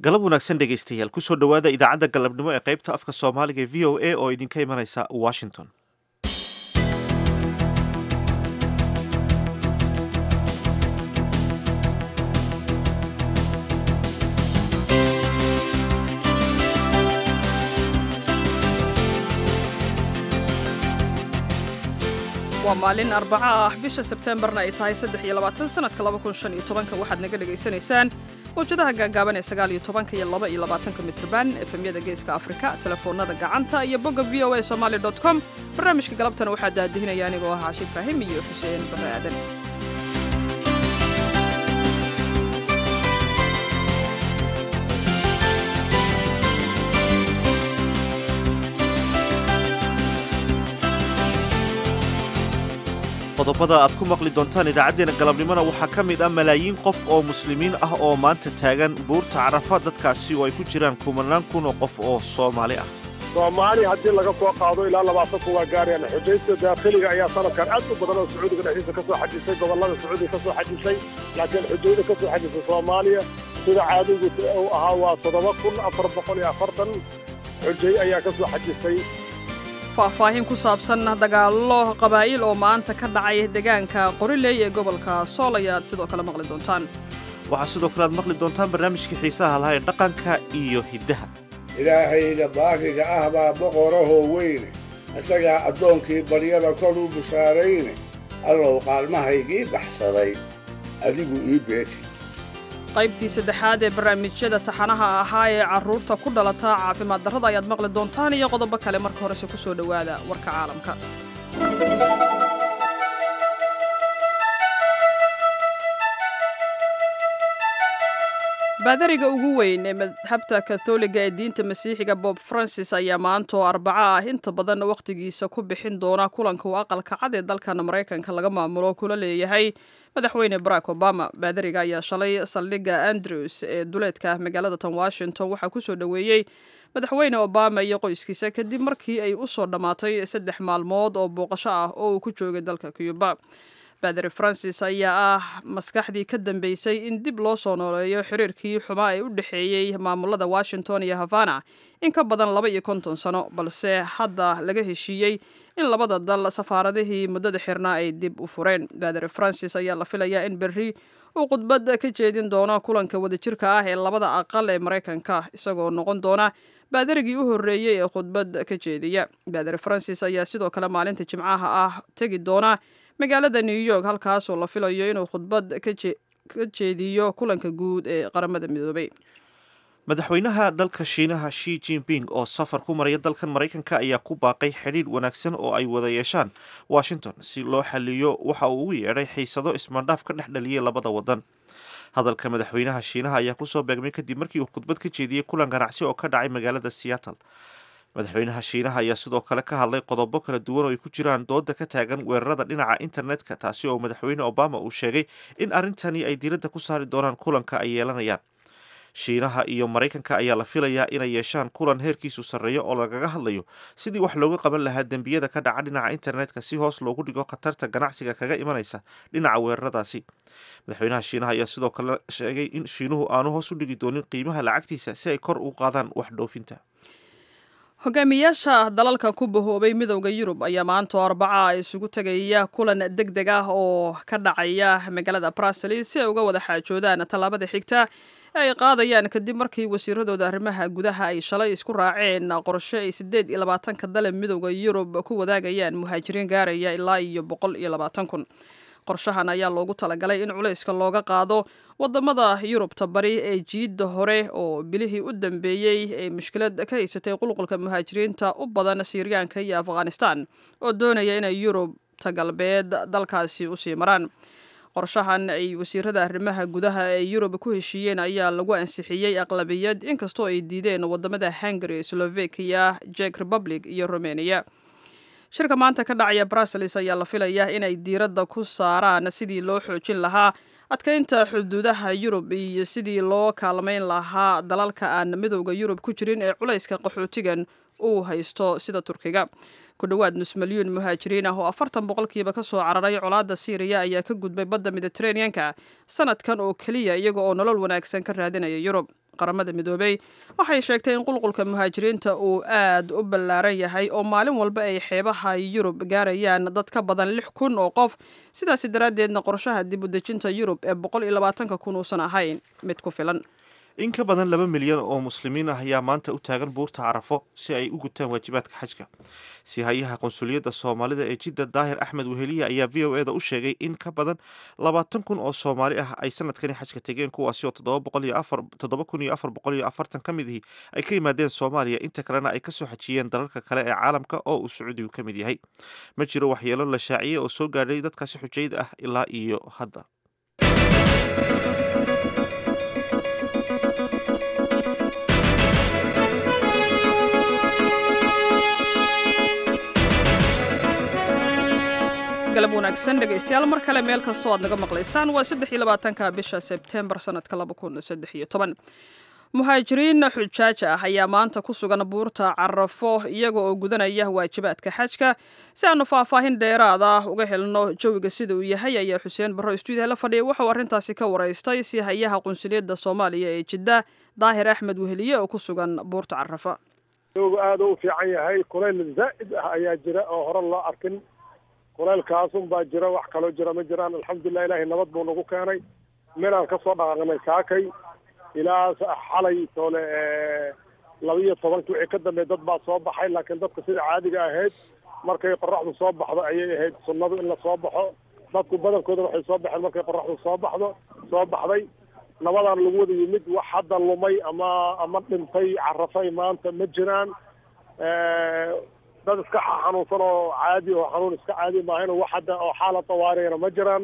galab wanaagsan dhegaystayaal kusoo dhowaada idaacadda galabnimo ee qaybta afka soomaaliga ee v o a oo idinka imanaysa washington waa maalin arbaco ah bisha sebteembarna ay tahay saddex iyo labaatan sanadka laba kun shan iyo tobanka waxaad naga dhagaysanaysaan mawjadaha gaagaaban ee sagaal iyo tobanka iyo laba iyo labaatanka mitrban efemyada geeska afrika telefoonada gacanta iyo bogga v o a somaali dot com barnaamijka galabtana waxaa daadihinaya anigoo ah caashi ibraahim iyo xuseen barre aadan qodobada aad ku maqli doontaan idaacaddeenna galabnimona waxaa ka mid ah malaayiin qof oo muslimiin ah oo maanta taagan buurta carafa dadkaasi oo ay ku jiraan kumanaan kun oo qof oo soomaali ah soomaali haddii laga soo qaado ilaa labaatan kun waa gaarayaan xujaysta daakhiliga ayaa sanadkan aad u badan oo sacuudiga dhexdiisa ka soo xajisay gobollada sacuudiga ka soo xajisay laakiin xujayda ka soo xajisay soomaaliya sida caadigu uu ahaa waa toddoba kun afar boqol iyo afartan xujay ayaa ka soo xajisay faahfaahin ku saabsan dagaallo qabaa'il oo maanta ka dhacay deegaanka qoriley ee gobolka sool ayaad sidoo kale maqli doontaan waxaa sidoo kale aad maqli doontaan barnaamijkii xiisaha lahaa ee dhaqanka iyo hiddaha ilaahayga baariga ah baa boqorahoo weyne isagaa addoonkii baryada kor u bushaarayne allow qaalmahaygii baxsaday adigu ii beeti qaybtii saddexaad ee barnaamijyada taxanaha ahaa ee carruurta ku dhalata caafimaad darrada ayaad maqli doontaan iyo qodobo kale marka horese ku soo dhowaada warka caalamka baadariga ugu weyn ee madhabta katholiga ee diinta masiixiga bob francis ayaa maanta oo arbaco ah inta badan wakhtigiisa ku bixin doona kulanka uu aqalka cad ee dalkan maraykanka laga maamulo kula leeyahay madaxweyne barack obama baadariga ayaa shalay saldhigga andrews ee duleedka magaalada tan washington waxaa kusoo dhoweeyey madaxweyne obama iyo qoyskiisa kadib markii ay u soo dhammaatay saddex maalmood oo booqasho ah oo uu ku joogay dalka cuba baadari francis ayaa ah maskaxdii ka dambeysay in dib loo soo nooleeyo xiriirkii xumaa ee u dhexeeyey maamulada washington iyo havana in ka badan laba iyo konton sano balse hadda laga heshiiyey in labada dal safaaradihii muddada xirnaa ay dib u fureen baadari francis ayaa la filayaa in berri uu khudbad ka jeedin doono kulanka wadajirka ah ee labada aqal ee maraykanka isagoo noqon doona baadarigii u horreeyey ee khudbad ka jeediya baadari francis ayaa sidoo kale maalinta jimcaha ah tegi doona magaalada new york halkaasoo la filayo inuu khudbad ka jeediyo kulanka guud ee qaramada midoobay madaxweynaha dalka shiinaha shi jinping oo safar ku maraya dalkan maraykanka ayaa ku baaqay xidhiidh wanaagsan oo ay wada yeeshaan washington si loo xaliyo waxa uu ugu yeedhay xiisado ismaandhaaf ka dhex dhaliyay labada wadan hadalka madaxweynaha shiinaha ayaa kusoo beegmay kadib markii uu khudbad ka jeediyey kulan ganacsi oo ka dhacay magaalada seattle madaxweynaha shiinaha ayaa sidoo kale ka hadlay qodobo kala duwan oo ay ku jiraan dooda ka taagan weerarada dhinaca internetka taasi oo madaxweyne obama uu sheegay in arrintani ay diiradda ku saari doonaan kulanka ay yeelanayaan shiinaha iyo maraykanka ayaa la filayaa inay yeeshaan kulan heerkiisu sarreeyo oo lagaga hadlayo sidii wax looga qaban lahaa dembiyada ka dhaca dhinaca internetka si hoos loogu dhigo khatarta ganacsiga kaga imanaysa dhinaca weeraradaasi madaxweynaha shiinaha ayaa sidoo kale sheegay in shiinuhu aanu hoos u dhigi doonin qiimaha lacagtiisa si ay kor u qaadaan wax dhoofinta hogaamiyaasha dalalka ku bahoobay midowda yurub ayaa maanta oo arbaca isugu tegaya kulan deg deg ah oo ka dhacaya magaalada bruseles si ay uga wada xaajoodaan tallaabada xigta ee ay qaadayaan kadib markii wasiiradooda arrimaha gudaha ay shalay isku raaceen qorshe ay siddeed iyo labaatanka dale midowda yurub ku wadaagayaan muhaajiriin gaaraya ilaa iyo boqol iyo labaatan kun qorshahan ayaa loogu talagalay in culayska looga qaado wadamada yurubta bari ee jiidda hore oo bilihii u dambeeyey ee mushkilad ka haysatay qulqulka muhaajiriinta u badan siiriyaanka iyo afghanistan oo doonaya inay yurubta galbeed dalkaasi usii maraan qorshahan ay wasiirada arrimaha gudaha ee yurub ku heshiiyeen ayaa lagu ansixiyey aqlabiyad inkastoo ay diideen wadamada hungary slovakia jek republic iyo romania shirka maanta ka dhacaya bruseles ayaa la filayaa inay diiradda ku saaraan sidii loo xoojin lahaa adkaynta xuduudaha yurub iyo sidii loo kaalmayn lahaa dalalka aan midowda yurub ku jirin ee culayska qaxootigan uu haysto sida turkiga ku dhowaad nus milyuun muhaajiriin ah oo afartan boqolkiiba ka soo cararay colaadda siiriya ayaa ka gudbay badda mediteraneanka sanadkan oo keliya iyaga oo nolol wanaagsan ka raadinaya yurub qaramada midoobey waxay sheegtay in qulqulka muhaajiriinta uu aad u ballaaran yahay oo maalin walba ay xeebaha yurub gaarayaan dad ka badan lix kun oo qof sidaasi daraaddeedna qorshaha dib u dejinta yurub ee boqol iyo labaatanka kun uusan ahayn mid ku filan in ka badan laba milyan oo muslimiin ah ayaa maanta u taagan buurta carafo si ay u gutaan waajibaadka xajka sihayaha qonsuliyadda soomaalida ee jidda daahir axmed weheliya ayaa v o eda u sheegay in ka badan labaatan kun oo soomaali ah ay sanadkani xajka tegeen kuwaasi oo toddoba kun iyo afar boqol iyo afartan ka mid ihi ay ka yimaadeen soomaaliya inta kalena ay kasoo xajiyeen dalalka kale ee caalamka oo uu sacuudigu ka mid yahay ma jiro waxyeelo la shaaciyey oo soo gaadhay dadkaasi xujayda ah ilaa iyo hadda galab wanaagsan dhegaystayaal mar kale meel kastoo aad naga maqlaysaan waa saddex iyo labaatanka bisha sebtembar sanadka laba kun saddex iyo toban muhaajiriin xujaaj ah ayaa maanta ku sugan buurta carafo iyaga oo gudanaya waajibaadka xajka si aanu faahfaahin dheeraad ah uga helno jawiga sida uu yahay ayaa xuseen barro stuudiya la fadhiya wuxuu arrintaasi ka waraystay si hayaha qunsuliyadda soomaaliya ee jidda daahir axmed weheliye oo ku sugan buurta carafa jawigu aada u fiican yahay kulayl zaa'id ah ayaa jira oo hore loo arkin kulaylkaasun baa jira wax kaloo jira ma jiraan alxamdulilah ilaahay nabad buu nagu keenay meelaan kasoo dhaqaaqnay saakay ilaa xalay toole laba iyo tobankii wixii ka dambeey dad baa soo baxay laakiin dadka sida caadiga ahayd markay qoraxdu soo baxdo ayay ahayd sunnadu in la soo baxo dadku badankooda waxay soo baxeen markay qoraxdu soo baxdo soo baxday nabadaan lagu wada yimid wax hadda lumay ama ama dhintay carafay maanta ma jiraan dad iska xanuunsan oo caadi oo xanuun iska caadi maahayn wax hadda oo xaala tawaariyana ma jiraan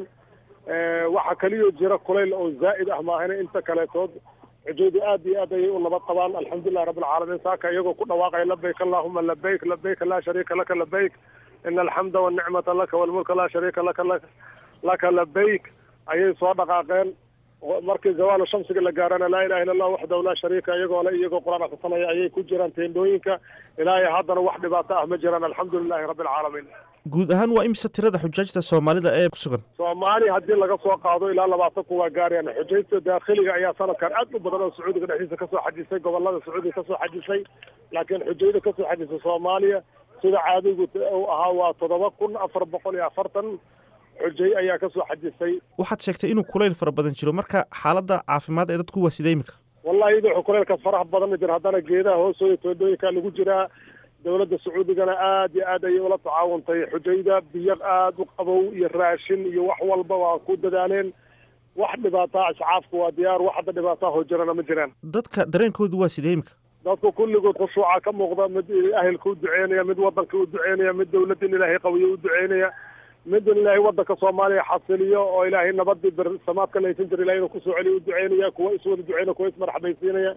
waxa kaliyo jira kulayl oo zaa'id ah maahayna inta kaleetood xujaydu aad iyo aad ayay u nabad qabaan alxamdulilah rabbi alcaalamiin saaka iyagoo ku dhawaaqaya labayk allahuma labayk labayk laa shariika laka labayk ina alxamda walnicmata laka walmulka laa shariika laka laka labayk ayay soo dhaqaaqeen markii zawaalu shamsiga la gaarana laa ilaha illa allah waxdahu laa shariika iyagoo le iyagoo qur-aan akhrisanaya ayay ku jiraan teendhooyinka ilaahay haddana wax dhibaato ah ma jiraan alxamdulilahi rabbi alcaalamiin guud ahaan waa imise tirada xujaajta soomaalida ee ku sugan soomaali haddii laga soo qaado ilaa labaatan kun waa gaarayaan xujaysta daakhiliga ayaa sanadkan aad u badan oo sacuudiga dhexdiisa kasoo xajisay gobolada sacuudiga kasoo xajisay laakiin xujayda kasoo xajisay soomaaliya sida caadigu u ahaa waa toddoba kun afar boqol iyo afartan xujay ayaa kasoo xajisay waxaad sheegtay inuu kulayl fara badan jiro marka xaaladda caafimaad ee dadku waa sidee imika wallahi idoo kulaylkaas faraha badan ma jira haddana geedaha hoostooda toondhooyinkaa lagu jiraa dowladda sacuudigana aad iyo aad ayay ula tacaawuntay xujayda biyo aad u qabow iyo raashin iyo wax walba waa ku dadaaleen wax dhibaataa iscaafku waa diyaar wax hadda dhibaataa hoo jirana ma jiraan dadka dareenkoodu waa sidee imika dadku kulligood khushuuca ka muuqda mid ahelka u duceynaya mid wadanka u duceynaya mid dowladda in ilaahay qawiyo u duceynaya mid in ilaahay wadanka soomaaliya xasiliyo oo ilaahay nabadii bersamaadka laysan jira ilahay inuu kusoo celiyo u duceynaya kuwa iswada duceynaya kuwa ismarxabaysiinaya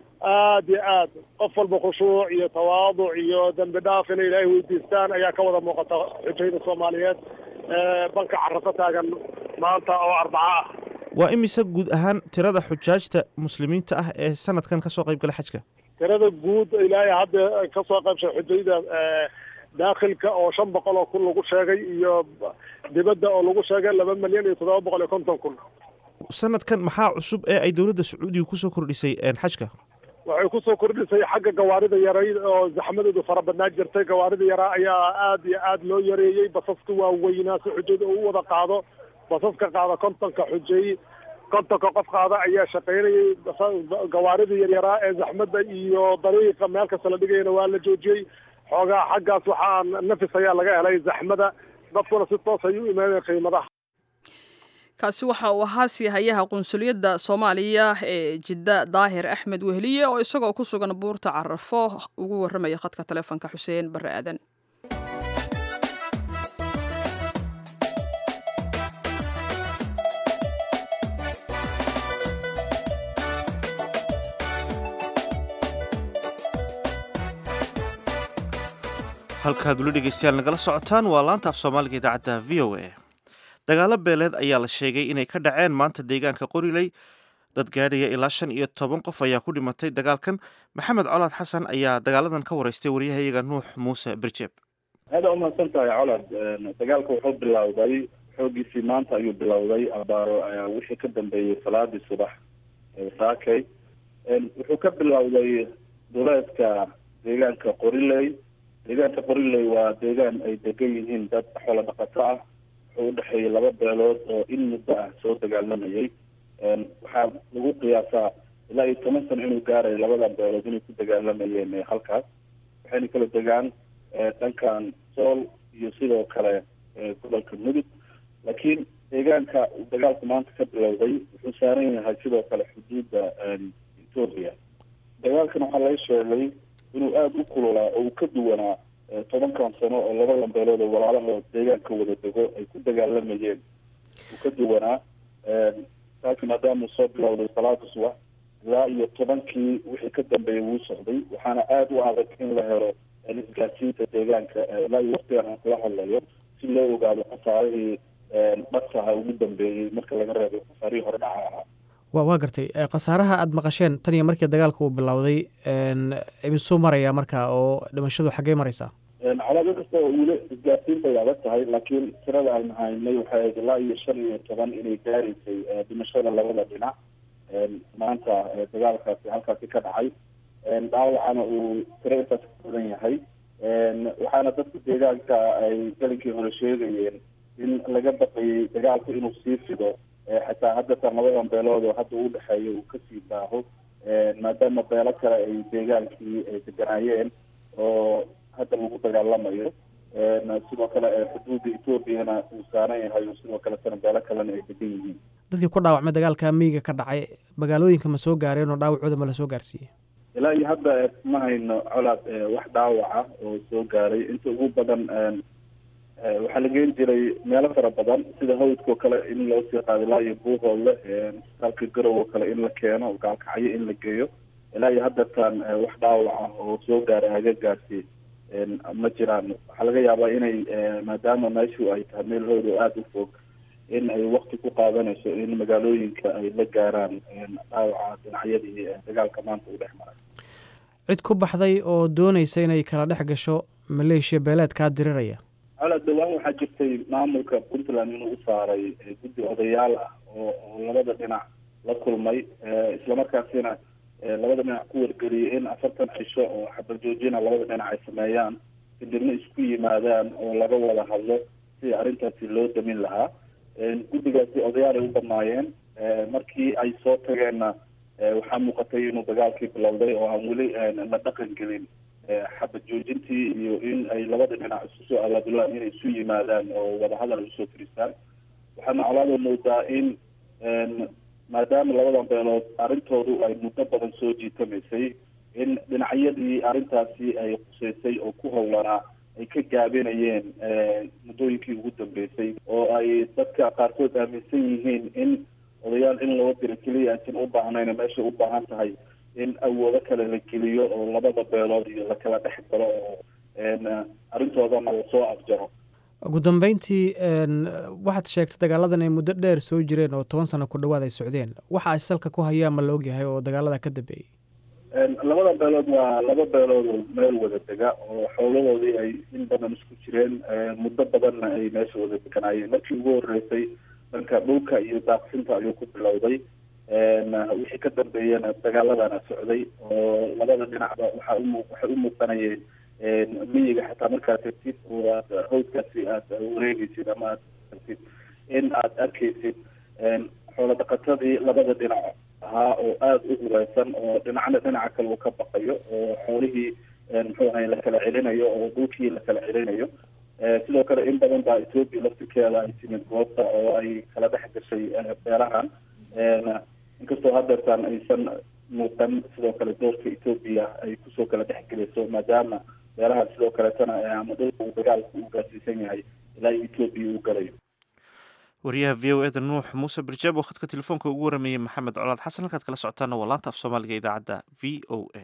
aad iyo aad qof walba khushuuc iyo tawaaduc iyo dembi dhaaf inay ilaahay weydiistaan ayaa ka wada muuqata xujayda soomaaliyeed ee banka carafo taagan maanta oo arbaca ah waa imise guud ahaan tirada xujaajta muslimiinta ah ee sanadkan kasoo qayb gala xajka tirada guud ilaahay hadda kasoo qaybshay xujayda daakhilka oo shan boqol oo kun lagu sheegay iyo dibadda oo lagu sheegay laba milyan iyo toddoba boqol iyo konton kun sanadkan maxaa cusub ee ay dowladda sacuudiga kusoo kordhisay xajka waxay kusoo kordhisay xagga gawaarida yaray oo zaxmadoodu fara badnaa jirtay gawaarida yaraa ayaa aad iyo aad loo yareeyey basaska waaweynaa si xujada uu wada qaado basaska qaada kontonka xujay kontonka qof qaada ayaa shaqaynayay gawaarida yaryaraa ee zaxmadda iyo dariiqa meel kasta la dhigayana waa la joojiyey xoogaa xaggaas waxaa nafis ayaa laga helay zaxmada dadkuna si toos ay u imaadeen qiimadaha kaasi waxa uu ahaa siihayaha qunsuliyadda soomaaliya ee jidda daahir axmed wehliye oo isagoo ku sugan buurta carafo ugu warramaya khadka taleefonka xuseen barre aadan halkaad weli dhegeystayaal nagala socotaan waa laanta af soomaaliga idaacadda v o a dagaalo beeleed ayaa la sheegay inay ka dhaceen maanta deegaanka qoriley dad gaadhaya ilaa shan iyo toban qof ayaa ku dhimatay dagaalkan maxamed colaad xasan ayaa dagaaladan ka wareystay waryahayaga nuux muuse birjeeb aada umahadsan tahay colaad dagaalka wuxuu bilowday xoogiisii maanta ayuu bilowday abaaro wixii ka dambeeyey salaadii subax saakay wuxuu ka bilowday duleedka deegaanka qoriley deegaanka qoriley waa deegaan ay degan yihiin dad xoolo dhaqato ah wuxuu udhexeeyay laba beelood oo in muddo ah soo dagaalamayay waxaa lagu qiyaasaa ilaa iyo toban sano inuu gaarayo labadan beelood inay ku dagaalamayeen halkaas waxayna kala degaan dhankan sool iyo sidoo kale gobolka mudug laakiin deegaanka uu dagaalku maanta ka bilowday wuxuu saaran yahay sidoo kale xuduudda etoobiya dagaalkan waxaa laga sheegay inuu aada u kululaa oo uu ka duwanaa tobankan sano oo labadan beelood oo walaalahood deegaanka wada dego ay ku dagaalamayeen uu ka duwanaa taasi maadaama uu soo bilowday salaada subax ilaa iyo tobankii wixii ka dambeeyay wuu socday waxaana aada u adag in la helo isgaarsiinta deegaanka ilaa iyo waktigan aan kula hadlayo si loo ogaado khasaarihii dhaqsaha ugu dambeeyey marka laga reebo khasaarihii hore dhaca ahaa wa waa gartay khasaaraha aada maqasheen tan iyo markii dagaalka uu bilowday imisuu maraya marka oo dhimashadu xaggey maraysaa calaado kasta oo weli isgaarsiinta ay adag tahay laakiin tirada aynu haynay waxay ahayd ilaa iyo shan iyo toban inay gaaraysay dhimashada labada dhinac maanta dagaalkaasi halkaasi ka dhacay dhaawacana uu tiro intaas ka badan yahay waxaana dadka deegaanka ay galinkii hore sheegayeen in laga baqayay dagaalku inuu sii fido xataa haddatan labadan beelood oo hadda u dhexeeya uu kasii baaho maadaama beelo kale ay deegaankii ay deganaayeen oo hadda lagu dagaalamayo sidoo kale xuduudda etoobiyana uu saaran yahay oo sidoo kaletana beelo kalena ay degan yihiin dadkii ku dhaawacmay dagaalka miyiga ka dhacay magaalooyinka ma soo gaareen oo dhaawacooda ma la soo gaarsiiyey ilaa iyo hadda ma hayno colaad wax dhaawaca oo soo gaaray inta ugu badan waxaa la geen jiray meelo fara badan sida hawdkao kale in loo sii qaado ilaa iyo buuhoodle isbitaalka garow oo kale in la keeno gaalkacyo in la geeyo ilaa iyo haddatan wax dhaawaca oo soo gaaray hagagaasi ma jiraan waxaa laga yaabaa inay maadaama meeshu ay tahay meel howd oo aada u fog in ay wakti ku qaadanayso in magaalooyinka ay la gaaraan dhaawaca dhinacyadii dagaalka maanta u dhex maray cid ku baxday oo doonaysa inay kala dhex gasho maleeshiya beeleedkaa diriraya colaad dhawaan waxaa jirtay maamulka puntland inuu u saaray guddi odayaal ah oo oo labada dhinac la kulmay islamarkaasina labada dhinac ku wargeliyay in afartan cisho oo xabal joojina labada dhinac ay sameeyaan kadibna isku yimaadaan oo laga wada hadlo sidii arrintaasi loo damin lahaa guddigaasi odayaal ay u dhammaayeen markii ay soo tageenna waxaa muuqatay inuu dagaalkii bilowday oo aan weli la dhaqan gelin xabad joojintii iyo in ay labada dhinac isu soo abaabulaan inay isu yimaadaan oo wadahadal usoo firistaan waxaana colaada moodaa in maadaama labadan beelood arrintoodu ay muddo badan soo jiitamaysay in dhinacyadii arrintaasi ay quseysay oo ku howlanaa ay ka gaabinayeen muddooyinkii ugu dambeysay oo ay dadka qaarkood aaminsan yihiin in odayaal in loo diro keliya aysan u baahnayn meeshay u baahan tahay in awoodo kale la geliyo oo labada beelood iyo lakala dhex galo oo arrintoodana lasoo afjaro ugu dambeyntii waxaad sheegtay dagaaladan ay muddo dheer soo jireen oo toban sano ku dhowaad ay socdeen waxa ay salka ku hayaan ma la ogyahay oo dagaalada ka dambeeyey labada beelood waa laba beelood oo meel wada dega oo xoolahoodii ay in badan isku jireen muddo badanna ay meesha wada deganaayeen markii ugu horeysay dhanka dhulka iyo daaqsinta ayuu ku bilowday wixii ka dambeeyana dagaaladana socday oo labada dhinacba waxa umu waxay u muuqanayeen miyiga xataa markaad tagtid oo aad hawdkaasi aad wareegeysid ama aad tagtid in aad arkeysid xoolo dhaqatadii labada dhinac ahaa oo aada u hureysan oo dhinacna dhinaca kale uu ka baqayo oo xoolihii muxuu ahay la kala celinayo oo dhulkii la kala celinayo sidoo kale in badan baa etoobiya laftirkeeda ay timid goobta oo ay kala dhex gashay beelahan inkastoo hadeertaan aysan muuqan sidoo kale doorka etoobiya ay kusoo kala dhex gelayso maadaama beelahan sidoo kaletana ama dhulka uu dagaalku uu gaarsiisan yahay ilaa etoobiya uu galayo wariyaha v o eda nuux muuse birjaab oo khadka telefoonka ugu warameeyey maxamed colaad xasan halkaad kala socotaana waa laanta af soomaaliga idaacadda v o a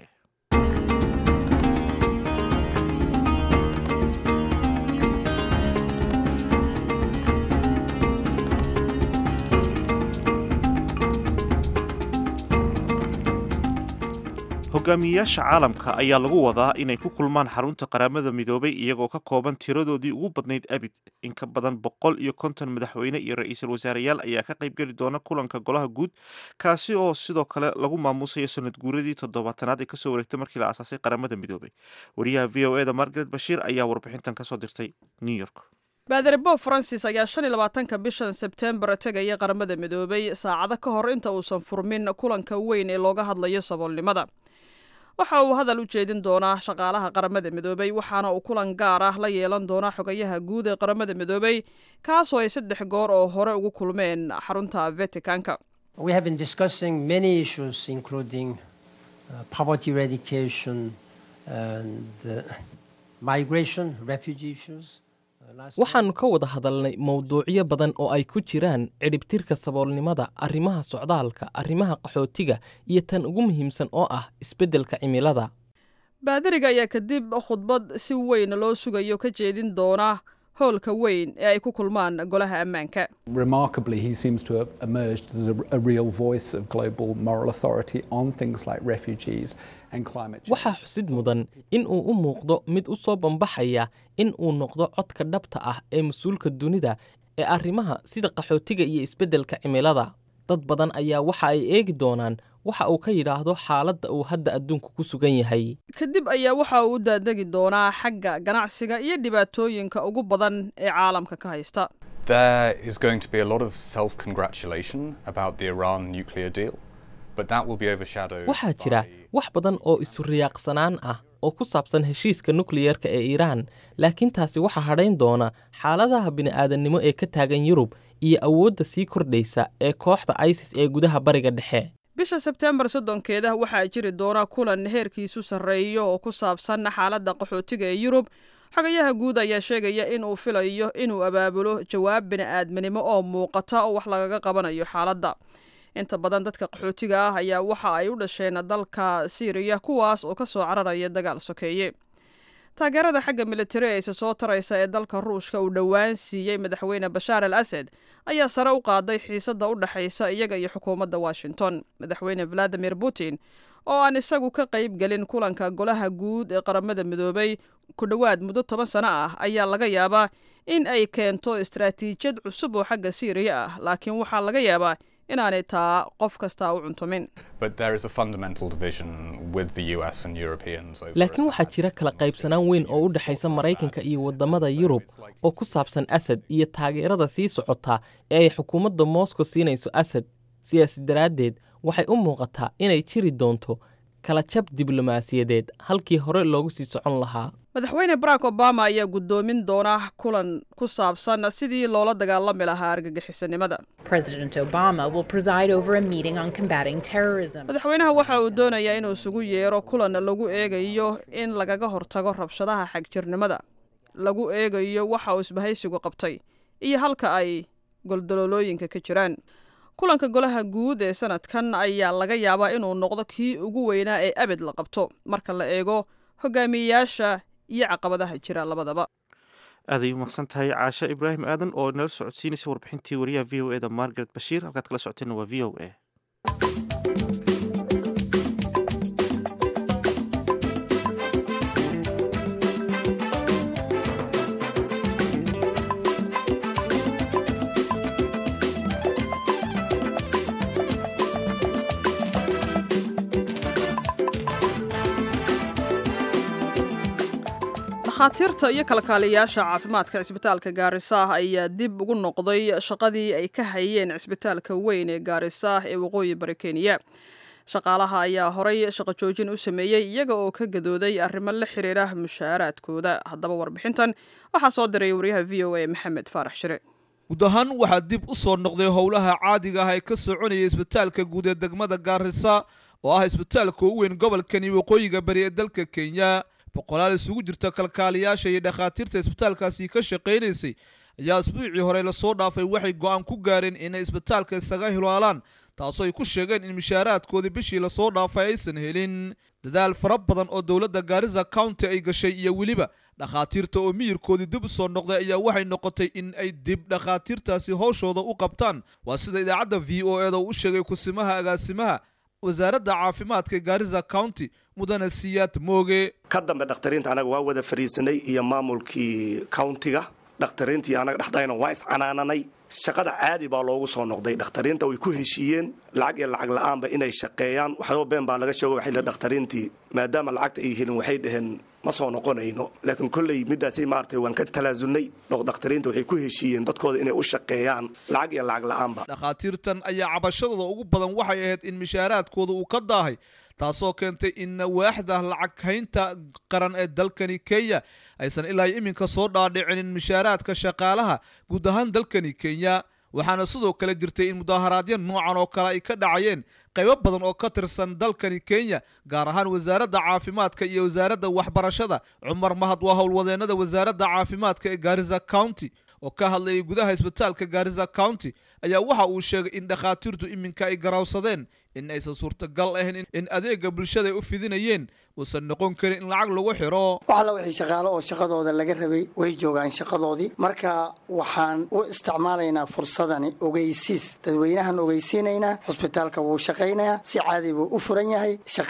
hogaamiyeyaasha caalamka ayaa lagu wadaa inay ku kulmaan xarunta qaramada midoobay iyagoo ka kooban tiradoodii ugu badnayd abid in ka badan boqol iyo konton madaxweyne iyo ra-iisul wasaareyaal ayaa ka qaybgeli doona kulanka golaha guud kaasi oo sidoo kale lagu maamuusayo sanad guuradii toddobaatanaad ee kasoo wareegtay markii la aasaasay qaramada midoobay wariyaha v o e da margaret bashiir ayaa warbixintan kasoo dirtay new york baadari bob francis ayaa shan iyo labaatanka bishan sebtembar tegaya qaramada midoobay saacado ka hor inta uusan furmin kulanka weyn ee looga hadlayo saboolnimada waxa uu hadal u jeedin doonaa shaqaalaha qaramada midoobay waxaana uu kulan gaar ah la yeelan doonaa xogayaha guud ee qaramada midoobay kaasoo ay saddex goor oo hore ugu kulmeen xarunta vaticanka We have been discussing many issues, including uh, poverty eradication and uh, migration, refugee issues. Uh, last waxaannu ka wada hadalnay mowduucyo badan oo ay ku jiraan cidhibtirka saboolnimada arrimaha socdaalka arrimaha qaxootiga iyo tan ugu muhiimsan oo ah isbeddelka cimilada baadariga ayaa kadib khudbad si weyn loo sugayo ka jeedin doona howlka weyn ee ay ku kulmaan golaha ammaanka Remarkably, he seems to have emerged as a, a real voice of global moral authority on things like refugees and climate change. waxaa xusid mudan in uu u muuqdo mid u soo bambaxaya in uu noqdo codka dhabta ah ee mas-uulka dunida ee arrimaha sida qaxootiga iyo isbeddelka cimilada dad badan ayaa waxa ay eegi doonaan waxa uu ka yidhaahdo xaaladda uu hadda adduunku ku sugan yahay kadib ayaa waxa uu u daadegi doonaa xagga ganacsiga iyo dhibaatooyinka ugu badan ee caalamka ka haysta There is going to be a lot of self congratulation about the Iran nuclear deal, but that will be overshadowed. waxaa jira by- wax badan oo isu-riyaaqsanaan ah oo ku saabsan heshiiska nukliyerka ee iiraan laakiin taasi waxaa hadhayn doona xaaladaha bini'aadannimo ee ka taagan yurub iyo awoodda sii kordhaysa ee kooxda isis ee gudaha bariga dhexe bisha sebtembar soddonkeeda waxaa jiri doona kulan heerkiisu sarreeyo oo ku saabsan xaaladda qaxootiga ee yurub xogayaha guud ayaa sheegaya in uu filayo inuu abaabulo jawaab bini'aadminimo oo muuqata oo wax lagaga qabanayo xaaladda inta badan dadka qaxootiga ah ayaa waxa ay u dhasheen dalka siiriya kuwaas oo ka soo cararaya dagaal sokeeye taageerada xagga militari ee isa soo taraysa ee dalka ruushka uu dhowaan siiyey madaxweyne bashaar al asad ayaa sare u qaaday xiisadda u dhexaysa iyaga iyo xukuumadda washington madaxweyne valadimir putin oo aan isagu ka qayb gelin kulanka golaha guud ee qaramada midoobay ku dhowaad muddo toban sano ah ayaa laga yaabaa in ay keento istaraatiijiyad cusub oo xagga siiriya ah laakiin waxaa laga yaabaa inaanay taa qof kastaa u cuntumin But there is a fundamental division with the US and Europeans over laakiin waxaa Assad. jira kala qaybsanaan weyn oo u dhexaysa maraykanka iyo waddamada yurub oo ku saabsan asad iyo taageerada sii socota ee ay xukuumadda moscow siinayso asad sidaas daraaddeed waxay u muuqataa inay jiri doonto kala jab diblomaasiyadeed halkii hore loogu sii socon lahaa madaxweyne barack obama ayaa guddoomin doona kulan ku saabsan sidii loola dagaalami lahaa argagixisanimada President Obama will preside over a meeting on combating terrorism. madaxweynaha waxa uu doonayaa inuu isugu yeero kulan lagu eegayo in lagaga hortago rabshadaha xagjirnimada lagu eegayo waxa uu isbahaysigu qabtay iyo halka ay goldaloolooyinka ka jiraan kulanka golaha guud ee sanadkan ayaa laga yaabaa inuu noqdo kii ugu weynaa ee abid la qabto marka la eego hogaamiyeyaasha iyo caqabadaha jira labadaba aaday u maqsan tahay caashe ibraahim aadan oo nala socodsiinaysa warbixintii wariyaha v o e da margaret bashiir halkaad kala socoteenna waa v o e dhakhaatiirta iyo kalkaaliyayaasha caafimaadka cisbitaalka gaarisa ah ayaa dib ugu noqday shaqadii ay ka hayeen cisbitaalka weyn ee gaarisa ee waqooyi bari kenya shaqaalaha ayaa horay shaqo joojin u sameeyey iyaga oo ka gadooday arrimo la xiriira mushaaraadkooda haddaba warbixintan waxaa soo diray wariyaha v o a maxamed faarax shire guud ahaan waxaa dib u soo noqday howlaha caadiga ah ee ka soconaya isbitaalka guud ee degmada gaarisa oo ah isbitaalka ugu weyn gobolkani waqooyiga bari ee dalka kenya boqolaal isugu jirta kalkaaliyaasha iyo dhakhaatiirta isbitaalkaasi ka shaqaynaysay ayaa isbuucii hore lasoo dhaafay waxay go'aan ku gaareen inay isbitaalka isaga hilaalaan taasoo ay ku sheegeen in mishaaraadkoodii bishii lasoo dhaafay aysan helin dadaal fara badan oo dowladda gaarisa county ay gashay iyo weliba dhakhaatiirta oo miyirkoodii dib u soo noqday ayaa waxay noqotay in ay dib dhakhaatiirtaasi howshooda u qabtaan waa sida idaacadda v o eda uu u sheegay kusimaha agaasimaha wasaaradda caafimaadka gaarisa county mudane siyaad mooge ka dambe dhakhtariinta anaga waa wada fariisanay iyo maamulkii countiga dhakhtariintii anaga dhexdayna waa iscanaananay shaqada caadi baa loogu soo noqday dhakhtariinta way ku heshiiyeen lacag iyo lacag la-aanba inay shaqeeyaan waxyaaba been baa laga sheego waxay dhakhtariintii maadaama lacagta ay helin waxay dhaheen ma soo noqonayno laakiin kolley midaasay maaragtay waan ka talaasulnay dhakhtariinta waxay ku heshiiyeen dadkooda inay u shaqeeyaan lacag iyo lacag la-aanba dhakhaatiirtan ayaa cabashadooda ugu badan waxay ahayd in mishaaraadkooda uu ka daahay taasoo keentay in waaxda lacag haynta qaran ee dalkani kenya aysan ilaa iminka soo dhaadhicinin mishaaraadka shaqaalaha guud ahaan dalkani kenya waxaana sidoo kale jirtay in mudaaharaadyo noocan oo kale ay ka dhacayeen qaybo badan oo ka tirsan dalkani kenya gaar ahaan wasaaradda caafimaadka iyo wasaaradda waxbarashada cumar mahad waa howlwadeennada wasaaradda caafimaadka ee gaarisa county oo ka hadlayay gudaha isbitaalka gaarisa county ayaa waxa uu sheegay in dhakhaatiirtu iminka ay garawsadeen in aysan suurtagal ahayn in adeega bulshada ay u fidinayeen uusan noqon karin in lacag lagu xiro wax alla wixii shaqaalo oo shaqadooda laga rabay way joogaan shaqadoodii marka waxaan u isticmaalaynaa fursadani ogeysiis dadweynahan ogeysiinaynaa hosbitaalka wuu shaqaynayaa si caadi buu u furan yahay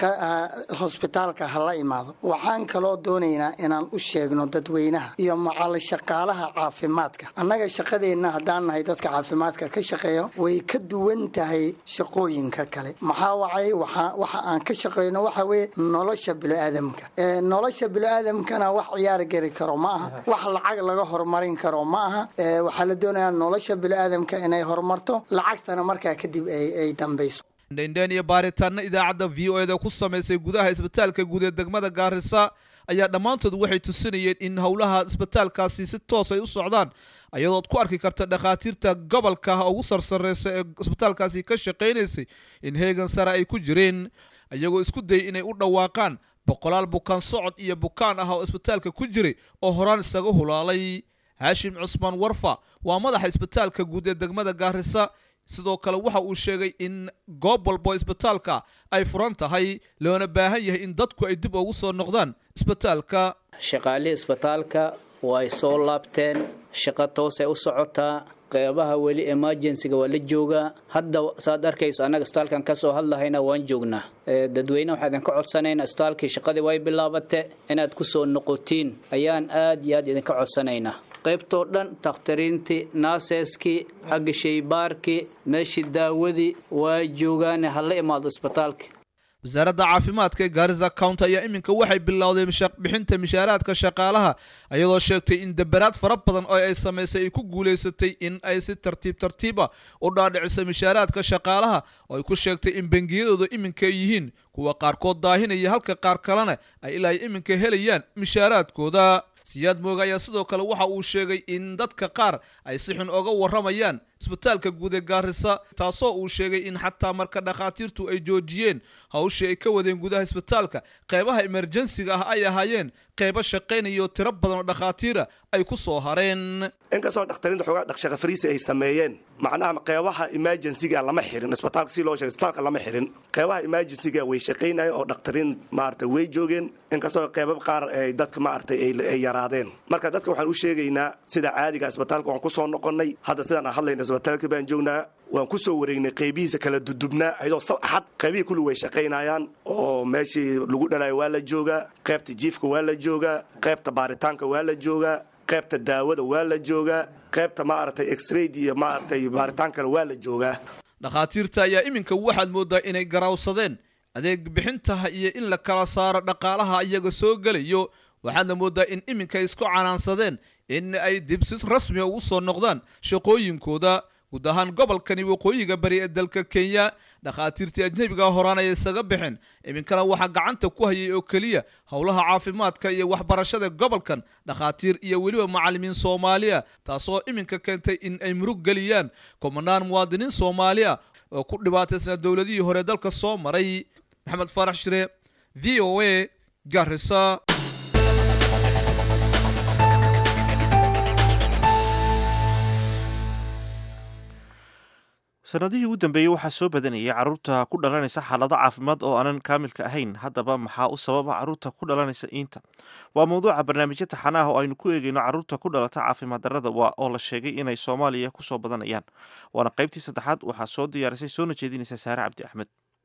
hosbitaalka ha la imaado waxaan kaloo doonaynaa inaan u sheegno dadweynaha iyo macal shaqaalaha caafimaadka annaga shaqadeenna haddaan nahay dadka caafimaadka ka shaqeeya way ka duwan tahay shaqooyinka kale maxaa wacay waxa aan ka shaqeyno waxa weye nolosha biniaadamka nolosha biniaadamkana wax ciyaar geli karo ma aha wax lacag laga horumarin karo ma aha waxaa la doonayaa nolosha biniaadamka inay horumarto lacagtana markaa kadib ay dambayso dhendhen iyo baaritaano idaacadda v o eda ku samaysay gudaha isbitaalka guud ee degmada gaarisa ayaa dhammaantood waxay tusinayeen in howlaha isbitaalkaasi si toos ay u socdaan ayadood ku arki karta dhakhaatiirta gobolka ugu sarsareysa ee isbitaalkaasi ka shaqaynaysay in heegan sare ay ku jireen iyagoo isku dayay inay u dhawaaqaan boqolaal bukaan socod iyo bukaan ah oo isbitaalka ku jiray oo horaan isaga hulaalay haashim cusmaan warfa waa madaxa isbitaalka guud ee degmada gaarisa sidoo kale waxa uu sheegay in goob walbo isbitaalka ay furan tahay loona baahan yahay in dadku ay dib ugu soo noqdaan isbitaalka shaqaalihii isbitaalka way soo laabteen shaqo toosay u socotaa qeybaha weli emergencyga waa la joogaa hadda saad arkayso annaga isbitaalkan kasoo hadlahayna waan joognaa dadweyne waxaa idinka codsanaynaa isbitaalkii shaqadii way bilaabate inaad kusoo noqotiin ayaan aad iyo aad idinka codsanaynaa qaybtoo dhan takhtariintii naaseskii xagga shaybaarkii meeshii daawadii waa joogaane hala imaado isbitaalka wasaaradda caafimaadka ee gaarisa county ayaa iminka waxay bilowday bixinta mishaaraadka shaqaalaha iyadoo sheegtay in dabaraad fara badan oo ay samaysay ay ku guulaysatay in ay si tartiib tartiiba u dhaadhiciso mishaaraadka shaqaalaha oo ay ku sheegtay in bangiyadooda iminka ay yihiin kuwa qaarkood daahinaya halka qaar kalena ay ilaa iminka helayaan mishaaraadkooda siyaad mooga ayaa sidoo kale waxa uu sheegay in dadka qaar ay si xun oga warramayaan isbitaalka guud ee gaarisa taasoo uu sheegay in xataa marka dhakhaatiirtu ay joojiyeen hawshii ay ka wadeen gudaha isbitaalka qeybaha emerjensiga ah ay ahaayeen qeybo shaqaynayo tiro badan oo dhakhaatiira ay ku soo hareen inkastoo dhakhtariinta xoogaa dhaqshaqa fariisi ay sameeyeen macnaha qeybaha emergensiga lama xirin isbitaalka si loo sheegay isbitaalka lama xirin qeybaha emergensiga way shaqaynayeen oo dhakhtariin maaragtay way joogeen inkastoo qeybab qaar ay dadka maaragtay ay yaraadeen marka dadka waxaan u sheegaynaa sida caadiga isbitaalka waan ku soo noqonnay hadda sidaan aan hadlayna isbitaalka baan joognaa waan ku soo wareegnay qeybihiisa kala dudubnaa ayadoo sab axad qaybihii kulli way shaqaynayaan oo meeshii lagu dhalayo waa la joogaa qaybta jiifka waa la joogaa qaybta baaritaanka waa la joogaa qaybta daawada waa la joogaa qaybta maaragtay exrayd iyo maaragtay baaritaankana waa la joogaa dhakhaatiirta ayaa iminka waxaad moodaa inay garawsadeen adeeg bixintaha iyo in la kala saaro dhaqaalaha iyaga soo gelayo waxaadna moodaa in iminka ay isku canaansadeen in ay dib si rasmiga ugu soo noqdaan shaqooyinkooda guud ahaan gobolkani waqooyiga bari ee dalka kenya dhakhaatiirtii ajnebiga horaan ay isaga bixeen iminkana waxaa gacanta ku hayay oo keliya howlaha caafimaadka iyo waxbarashada gobolkan dhakhaatiir iyo weliba macallimiin soomaaliya taasoo iminka keentay in ay murug geliyaan kumanaan muwaadiniin soomaaliya oo ku dhibaataysnaa dowladihii hore dalka soo maray maxamed faarax shire v o a garisa sanadihii ugu dambeeyey waxaa soo badanayay caruurta ku dhalanaysa xaalado caafimaad oo aanan kaamilka ahayn haddaba maxaa u sababa caruurta ku dhalanaysa iinta waa mawduuca barnaamijyo taxanaah oo aynu ku eegeyno caruurta ku dhalata caafimaad darrada oo la sheegay inay soomaaliya kusoo badanayaan waana qaybtii saddexaad waxaa soo diyaarisay soona jeedinaysa saare cabdi axmed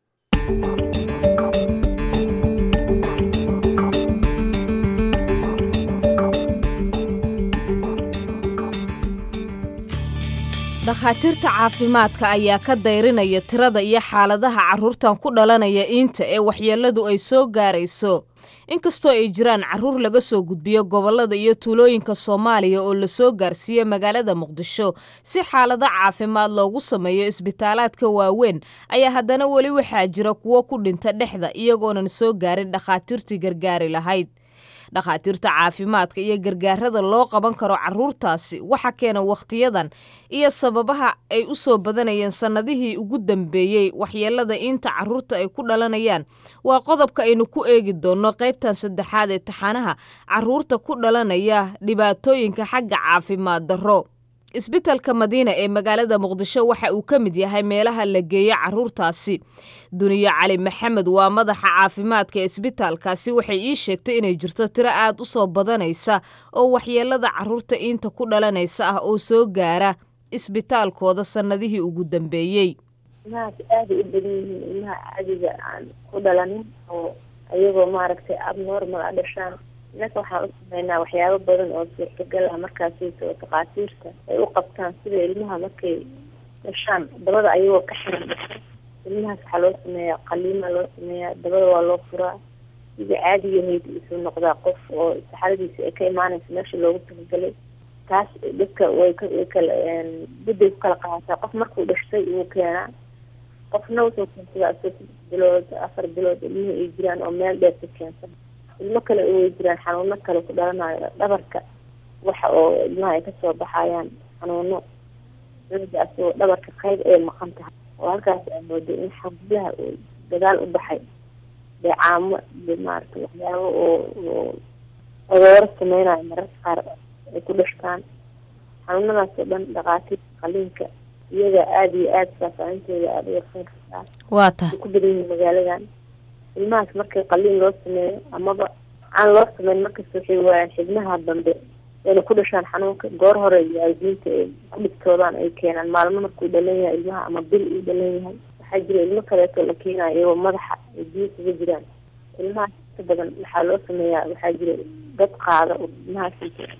dhakhaatiirta caafimaadka ayaa ka dayrinaya tirada iyo xaaladaha carruurtan ku dhalanaya iinta ee waxyeelladu ay soo gaarayso inkastoo ay jiraan carruur laga soo gudbiyo gobollada iyo tuulooyinka soomaaliya oo lasoo gaarsiiyo magaalada muqdisho si xaalado caafimaad loogu sameeyo isbitaalaadka waaweyn ayaa haddana weli waxaa jira kuwo ku dhinta dhexda iyagoonan soo gaarin dhakhaatiirtii gargaari lahayd dhakhaatiirta caafimaadka iyo gargaarada loo qaban karo carruurtaasi waxa keena wakhtiyadan iyo sababaha ay u soo badanayeen sannadihii ugu dambeeyey waxyeelada inta carruurta ay ku dhalanayaan waa qodobka aynu ku eegi doonno qaybtan saddexaad ee taxanaha carruurta ku dhalanaya dhibaatooyinka xagga caafimaad darro isbitalka madiina ee magaalada muqdisho waxa uu ka mid yahay meelaha la geeyo carruurtaasi duniyo cali maxamed waa madaxa caafimaadka ee isbitaalkaasi waxay ii sheegtay inay jirto tiro aad u soo badanaysa oo waxyeelada carruurta iinta ku dhalanaysa ah oo soo gaara isbitaalkooda sannadihii ugu dambeeyey ilmahaas aaday u badan yihiin ilmaha caadiga aan ku dhalanin oo iyagoo maaragtay abnormal a dhashaan innaka waxaan u sameynaa waxyaabo badan oo suurtagal ah markaasayto takhaatiirta ay u qabtaan sida ilmaha markay dhashaan dabada ayagoo ka xiran dhasha ilmahaas waxaa loo sameeyaa qaliima loo sameeyaa dabada waa loo furaa sidii caadigahayd isuu noqdaa qof oo saxaradiisa ay ka imaanaysa meesha loogu talagalay taas dadka way way kala budday ku kala qaadataa qof markuu dhashtay wuu keenaa qofna wuxuu keensadaa isoo saddex bilood afar bilood ilmihii ay jiraan oo meel dheer ka keensan ilmo kale way jiraan xanuuno kale ku dhalanayo dhabarka waxa oo ilmaha ay kasoo baxayaan xanuuno cunuga asagoo dhabarka qayb ay maqan tahay oo halkaas aa mooday in xabulaha uu dagaal u baxay deecaamo iyo maaragtay waxyaabo oo oo adooro sameynayo mararka qaar ay ku dhashtaan xanuunadaas oo dhan dhakhaatiirta qaliinka iyaga aada iyo aada faafahintooda aada u yarsan kartaa waa tahay ku badan yihiin magaaladan ilmahaas markii qaliin loo sameeyo amaba aan loo sameyn markasta waxay waayaan xibnaha dambe ayna ku dhashaan xanuunka goor hore waalidiinta ay ku dhigtoodaan ay keenaan maalmo markuu dhalan yahay ilmaha ama bil uu dhalan yahay waxaa jira ilmo kaleeto la keenayo iyagoo madaxa ay biyo kaga jiraan ilmahaas inta badan waxaa loo sameeyaa waxaa jira dad qaada oo ilmahaas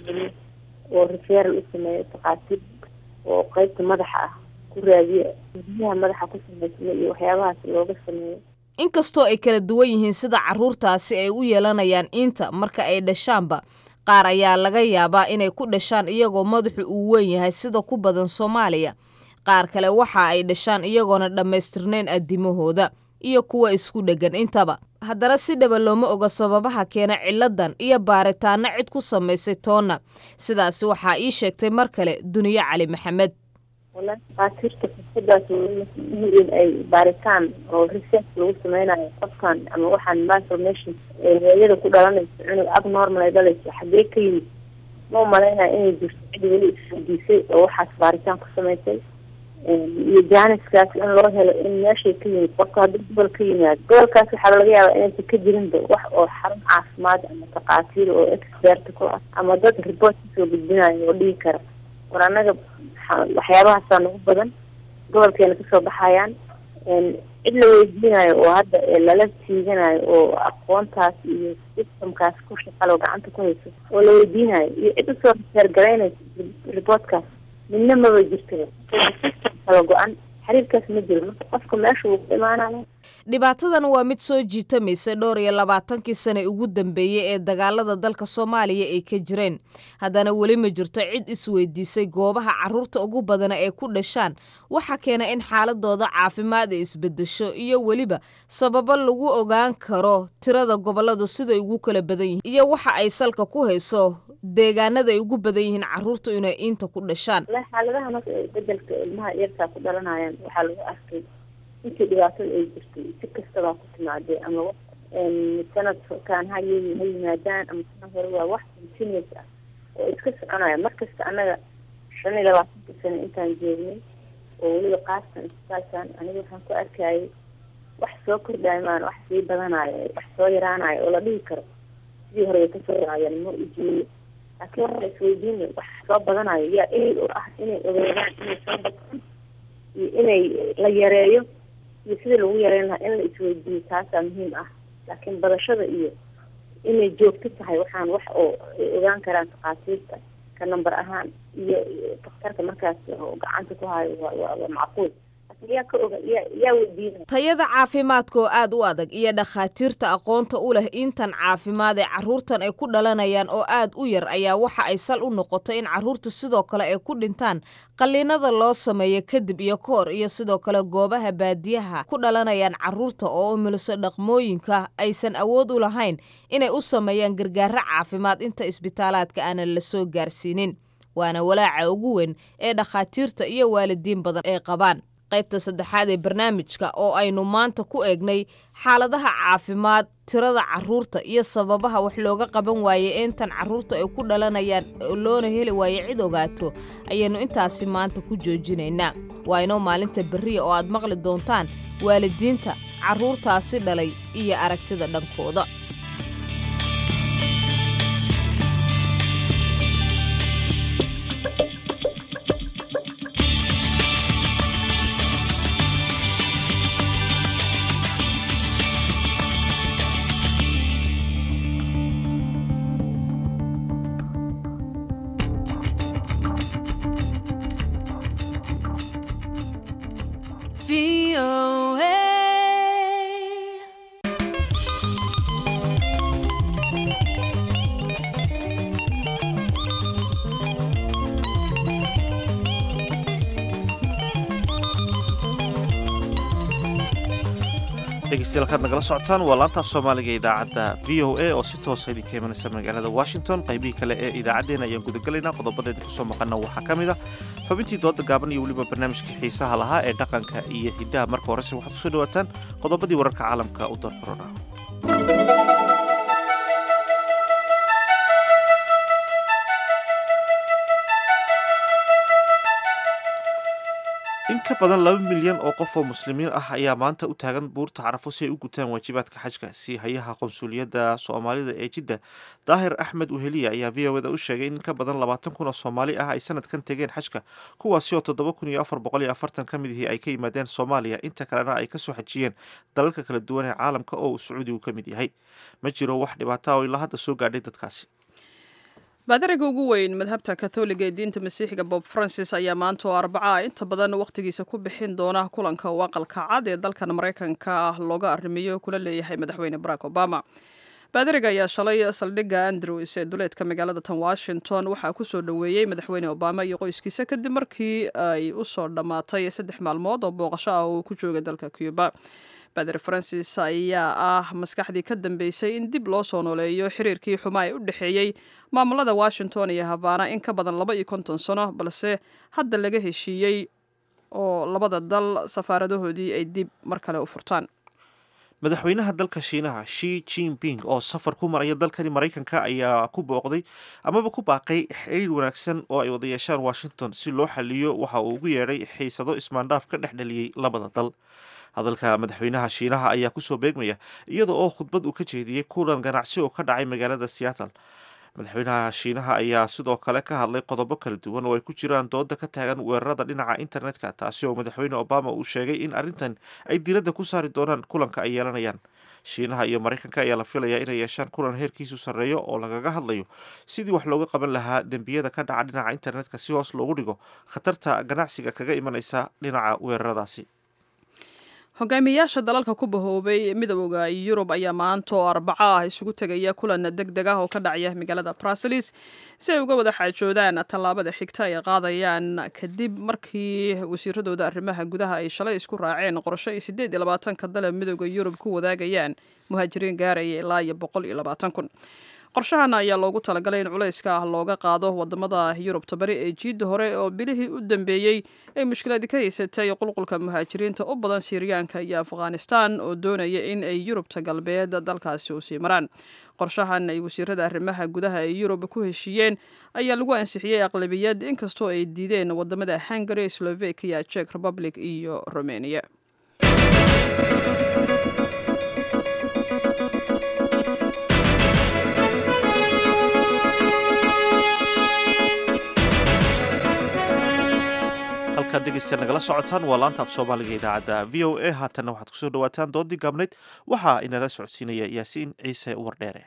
oo referal u sameeyo takhaatiir oo qeybta madaxa ah ku raadiya biyaha madaxa ku sameysma iyo waxyaabahaas looga sameeyo inkastoo ay kala duwan yihiin sida carruurtaasi ay u yeelanayaan inta marka ay dhashaanba qaar ayaa laga yaabaa inay ku dhashaan iyagoo madaxu uu weyn yahay sida ku badan soomaaliya qaar kale waxa ay dhashaan iyagoona dhammaystirnayn addimahooda iyo kuwa isku dheggan intaba haddana si dhaba looma oga sababaha keena ciladan iyo baaritaanno cid ku samaysay toonna sidaasi waxaa ii sheegtay mar kale duniyo cali maxamed walahi dhakhaatiirta fursadaas in ay baaritaan oo research lagu sameynayo qofkan ama waxaan malformation hooyada ku dhalanayso cunug abnormal ay dhalayso xaggee ka yimid ma umalaynaya inay jirto cid weli isweydiisay oo waxaas baaritaan ku samaysay iyo jaaniskaas in loo helo in meeshay ka yimid qofka haddii gobol ka yimaado gobolkaas waxaa laga yaabaa inaysan ka jirinba wax oo xarun caafimaad ama takhaatiir oo expert ku ah ama dad report kasoo gudbinayo oo dhigi kara war annaga waxyaabahaasa nagu badan gobolkeena kasoo baxayaan cid la weydiinayo oo hadda lala tiiganayo oo aqoontaas iyo systemkaas ku shaqalo gacanta ku hayso oo la weydiinayo iyo cid usoo reseergaraynayso reportkaas midna maba jirto system kala go-an xiriirkaas ma jiro marka qofka meesha wuu ku imaanaya dhibaatadan waa mid soo jiitamaysay dhowr iyo labaatankii sane ugu dambeeyey ee dagaalada dalka soomaaliya ay ka jireen haddana weli ma jirto cid isweydiisay goobaha carruurta ugu badana ee ku dhashaan waxaa keena in xaaladooda caafimaad ay isbedesho iyo weliba sababo lagu ogaan karo tirada gobolladu siday ugu kala badan yihiin iyo waxa ay salka ku hayso deegaanada ay ugu badan yihiin carruurtu inay inta ku dhashaan xaaladaha marka bedelka ilmaha yartaa ku dhalanayaan waxaa lagu arkay intii dhibaatada ay jirtay si kastabaa ku timaadee ama sanadkaan ha ha yimaadaan ama sanad hore waa wax continuous ah oo iska soconaya markasta annaga shan iyo labaatanka sano intaan joognay oo weliba qaastan isbitaalkan aniga waxaan ku arkayay wax soo kordhayo maan wax sii badanayo wax soo yaraanayo oo la dhihi karo sidii hore way kasoo yaraayeen ma ujeeyo laakiin waxaa isweydiinay wax soo badanayo yaa ehel u ah inay ogeedaan inay soo bataan iyo inay la yareeyo iyo sidii lagu yareyn lahaa in la isweydiiyo taasaa muhiim ah laakiin badashada iyo inay joogto tahay waxaan wax oo ay ogaan karaan takhaatiirta ka number ahaan iyo daktarka markaas oo gacanta ku hayo waa waa waa macquul yaa ka oga yaa yaa weydiinaya tayada caafimaadka oo aad u adag iyo dhakhaatiirta aqoonta u leh intan caafimaad ee carruurtan ay ku dhalanayaan oo aad u yar ayaa waxa ay sal u noqotay in carruurta sidoo kale ay ku dhintaan qalliinada loo sameeyo kadib iyo ka hor iyo sidoo kale goobaha baadiyaha ku dhalanayaan carruurta oo umiliso dhaqmooyinka aysan awood u lahayn inay u sameeyaan gargaaro caafimaad inta isbitaalaadka aanan la soo gaarsiinin waana walaaca ugu weyn ee dhakhaatiirta iyo waalidiin badan ay qabaan qaybta saddexaad ee barnaamijka oo aynu maanta ku eegnay xaaladaha caafimaad tirada carruurta iyo sababaha wax looga qaban waayey intan carruurta ay ku dhalanayaan loona heli waaye cid ogaato ayaynu intaasi maanta ku joojinaynaa waa inoo maalinta berriya oo aad maqli doontaan waalidiinta carruurtaasi dhalay iyo aragtida dhankooda dhegeystayaal kaad nagala socotaan waa laantaaf soomaaliga idaacadda v o a oo si toosa idinka imanaysa magaalada washington qaybihii kale ee idaacaddeenna ayaan gudagelaynaa qodobadeeda kusoo maqana waxaa ka mid a xubintii dooda gaaban iyo weliba barnaamijkii xiisaha lahaa ee dhaqanka iyo hiddaha marka horese waxaad kusoo dhawaataan qodobadii wararka caalamka u door korona in ka badan laba milyan oo qof oo muslimiin ah ayaa maanta u taagan buurta carafo si ay u gutaan waajibaadka xajka si hayaha qonsuliyadda soomaalida ee jidda daahir axmed uheliya ayaa v o da u sheegay in ka badan labaatan kun oo soomaali ah ay sanadkan tegeen xajka kuwaasi oo toddoba kun iyo afar boqol iyo afartan ka mid ihii ay ka yimaadeen soomaaliya inta kalena ay kasoo xajiyeen dalalka kala duwan ee caalamka oo uu sacuudigu ka mid yahay ma jiro wax dhibaata oo ilaa hadda soo gaadhay dadkaasi baadariga ugu weyn madhabta katholiga ee diinta masiixiga bob francis ayaa maanta oo arbaca inta badan wakhtigiisa ku bixin doona kulanka uu aqalka cad ee dalkan maraykanka ah looga arrimiyo kula leeyahay madaxweyne barack obama baadariga ayaa shalay saldhigga andrews ee duleedka magaalada tan washington waxaa kusoo dhoweeyey madaxweyne obama iyo qoyskiisa kadib markii ay usoo dhammaatay saddex maalmood oo booqasho ah oo uu ku joogay dalka cuba bader francis ayaa ah maskaxdii ka dambeysay in dib loo soo nooleeyo xiriirkii xumaa ee u dhexeeyey maamulada washington iyo havana in ka badan laba iyo konton sano balse hadda laga heshiiyey oo labada dal safaaradahoodii ay dib mar kale u furtaan madaxweynaha dalka shiinaha shi jinping oo safar ku maraya dalkani maraykanka ayaa ku booqday amaba ku baaqay xiriir wanaagsan oo ay wada yeeshaan washington si loo xaliyo waxa uu ugu yeedhay xiisado ismaandhaaf ka dhex dhaliyey labada dal hadalka madaxweynaha shiinaha ayaa kusoo beegmaya iyada oo khudbad uu ka jeediyey kulan ganacsi oo ka dhacay magaalada seattle madaxweynaha shiinaha ayaa sidoo kale ka hadlay qodobo kala duwan oo ay ku jiraan dooda ka taagan weerarada dhinaca internetka taasi oo madaxweyne obama uu sheegay in arrintan ay diiradda ku saari doonaan kulanka ay yeelanayaan shiinaha iyo maraykanka ayaa la filayaa inay yeeshaan kulan heerkiisu sarreeyo oo lagaga hadlayo sidii wax looga qaban lahaa dembiyada ka dhaca dhinaca internetka si hoos loogu dhigo khatarta ganacsiga kaga imanaysa dhinaca weeraradaasi hogaamiyayaasha dalalka ku bahoobay midooda yurub ayaa maanta oo arbaco ah isugu tegaya kulan deg deg ah oo ka dhacaya magaalada bruselis si ay uga wada xaajoodaan tallaabada xigta ay qaadayaan kadib markii wasiiradooda arrimaha gudaha ay shalay isku raaceen qorsho ay sideed iyo labaatanka dale midooda yurub ku wadaagayaan muhaajiriin gaaraya ilaa iyo boqol iyo labaatan kun qorshahan ayaa loogu talagalay in culayska ah looga qaado wadamada yurubta bari ee jiidda hore oo bilihii u dambeeyey ay mushkiladi ka haysatay qulqulka muhaajiriinta u badan siiriyaanka iyo afghanistan oo doonaya in ay yurubta galbeed dalkaasi u sii maraan qorshahan ay wasiirada arrimaha gudaha ee yurub ku heshiiyeen ayaa lagu ansixiyey aqlabiyad inkastoo ay diideen wadamada hungary slovakia czech republic iyo romania halkaad dhegeysta nagala socotaan waa laanta af soomaaliga idaacadda v o a haatanna waxaad kusoo dhawaataan doodii gaabnayd waxaa inala socodsiinaya yaasiin ciise wardheere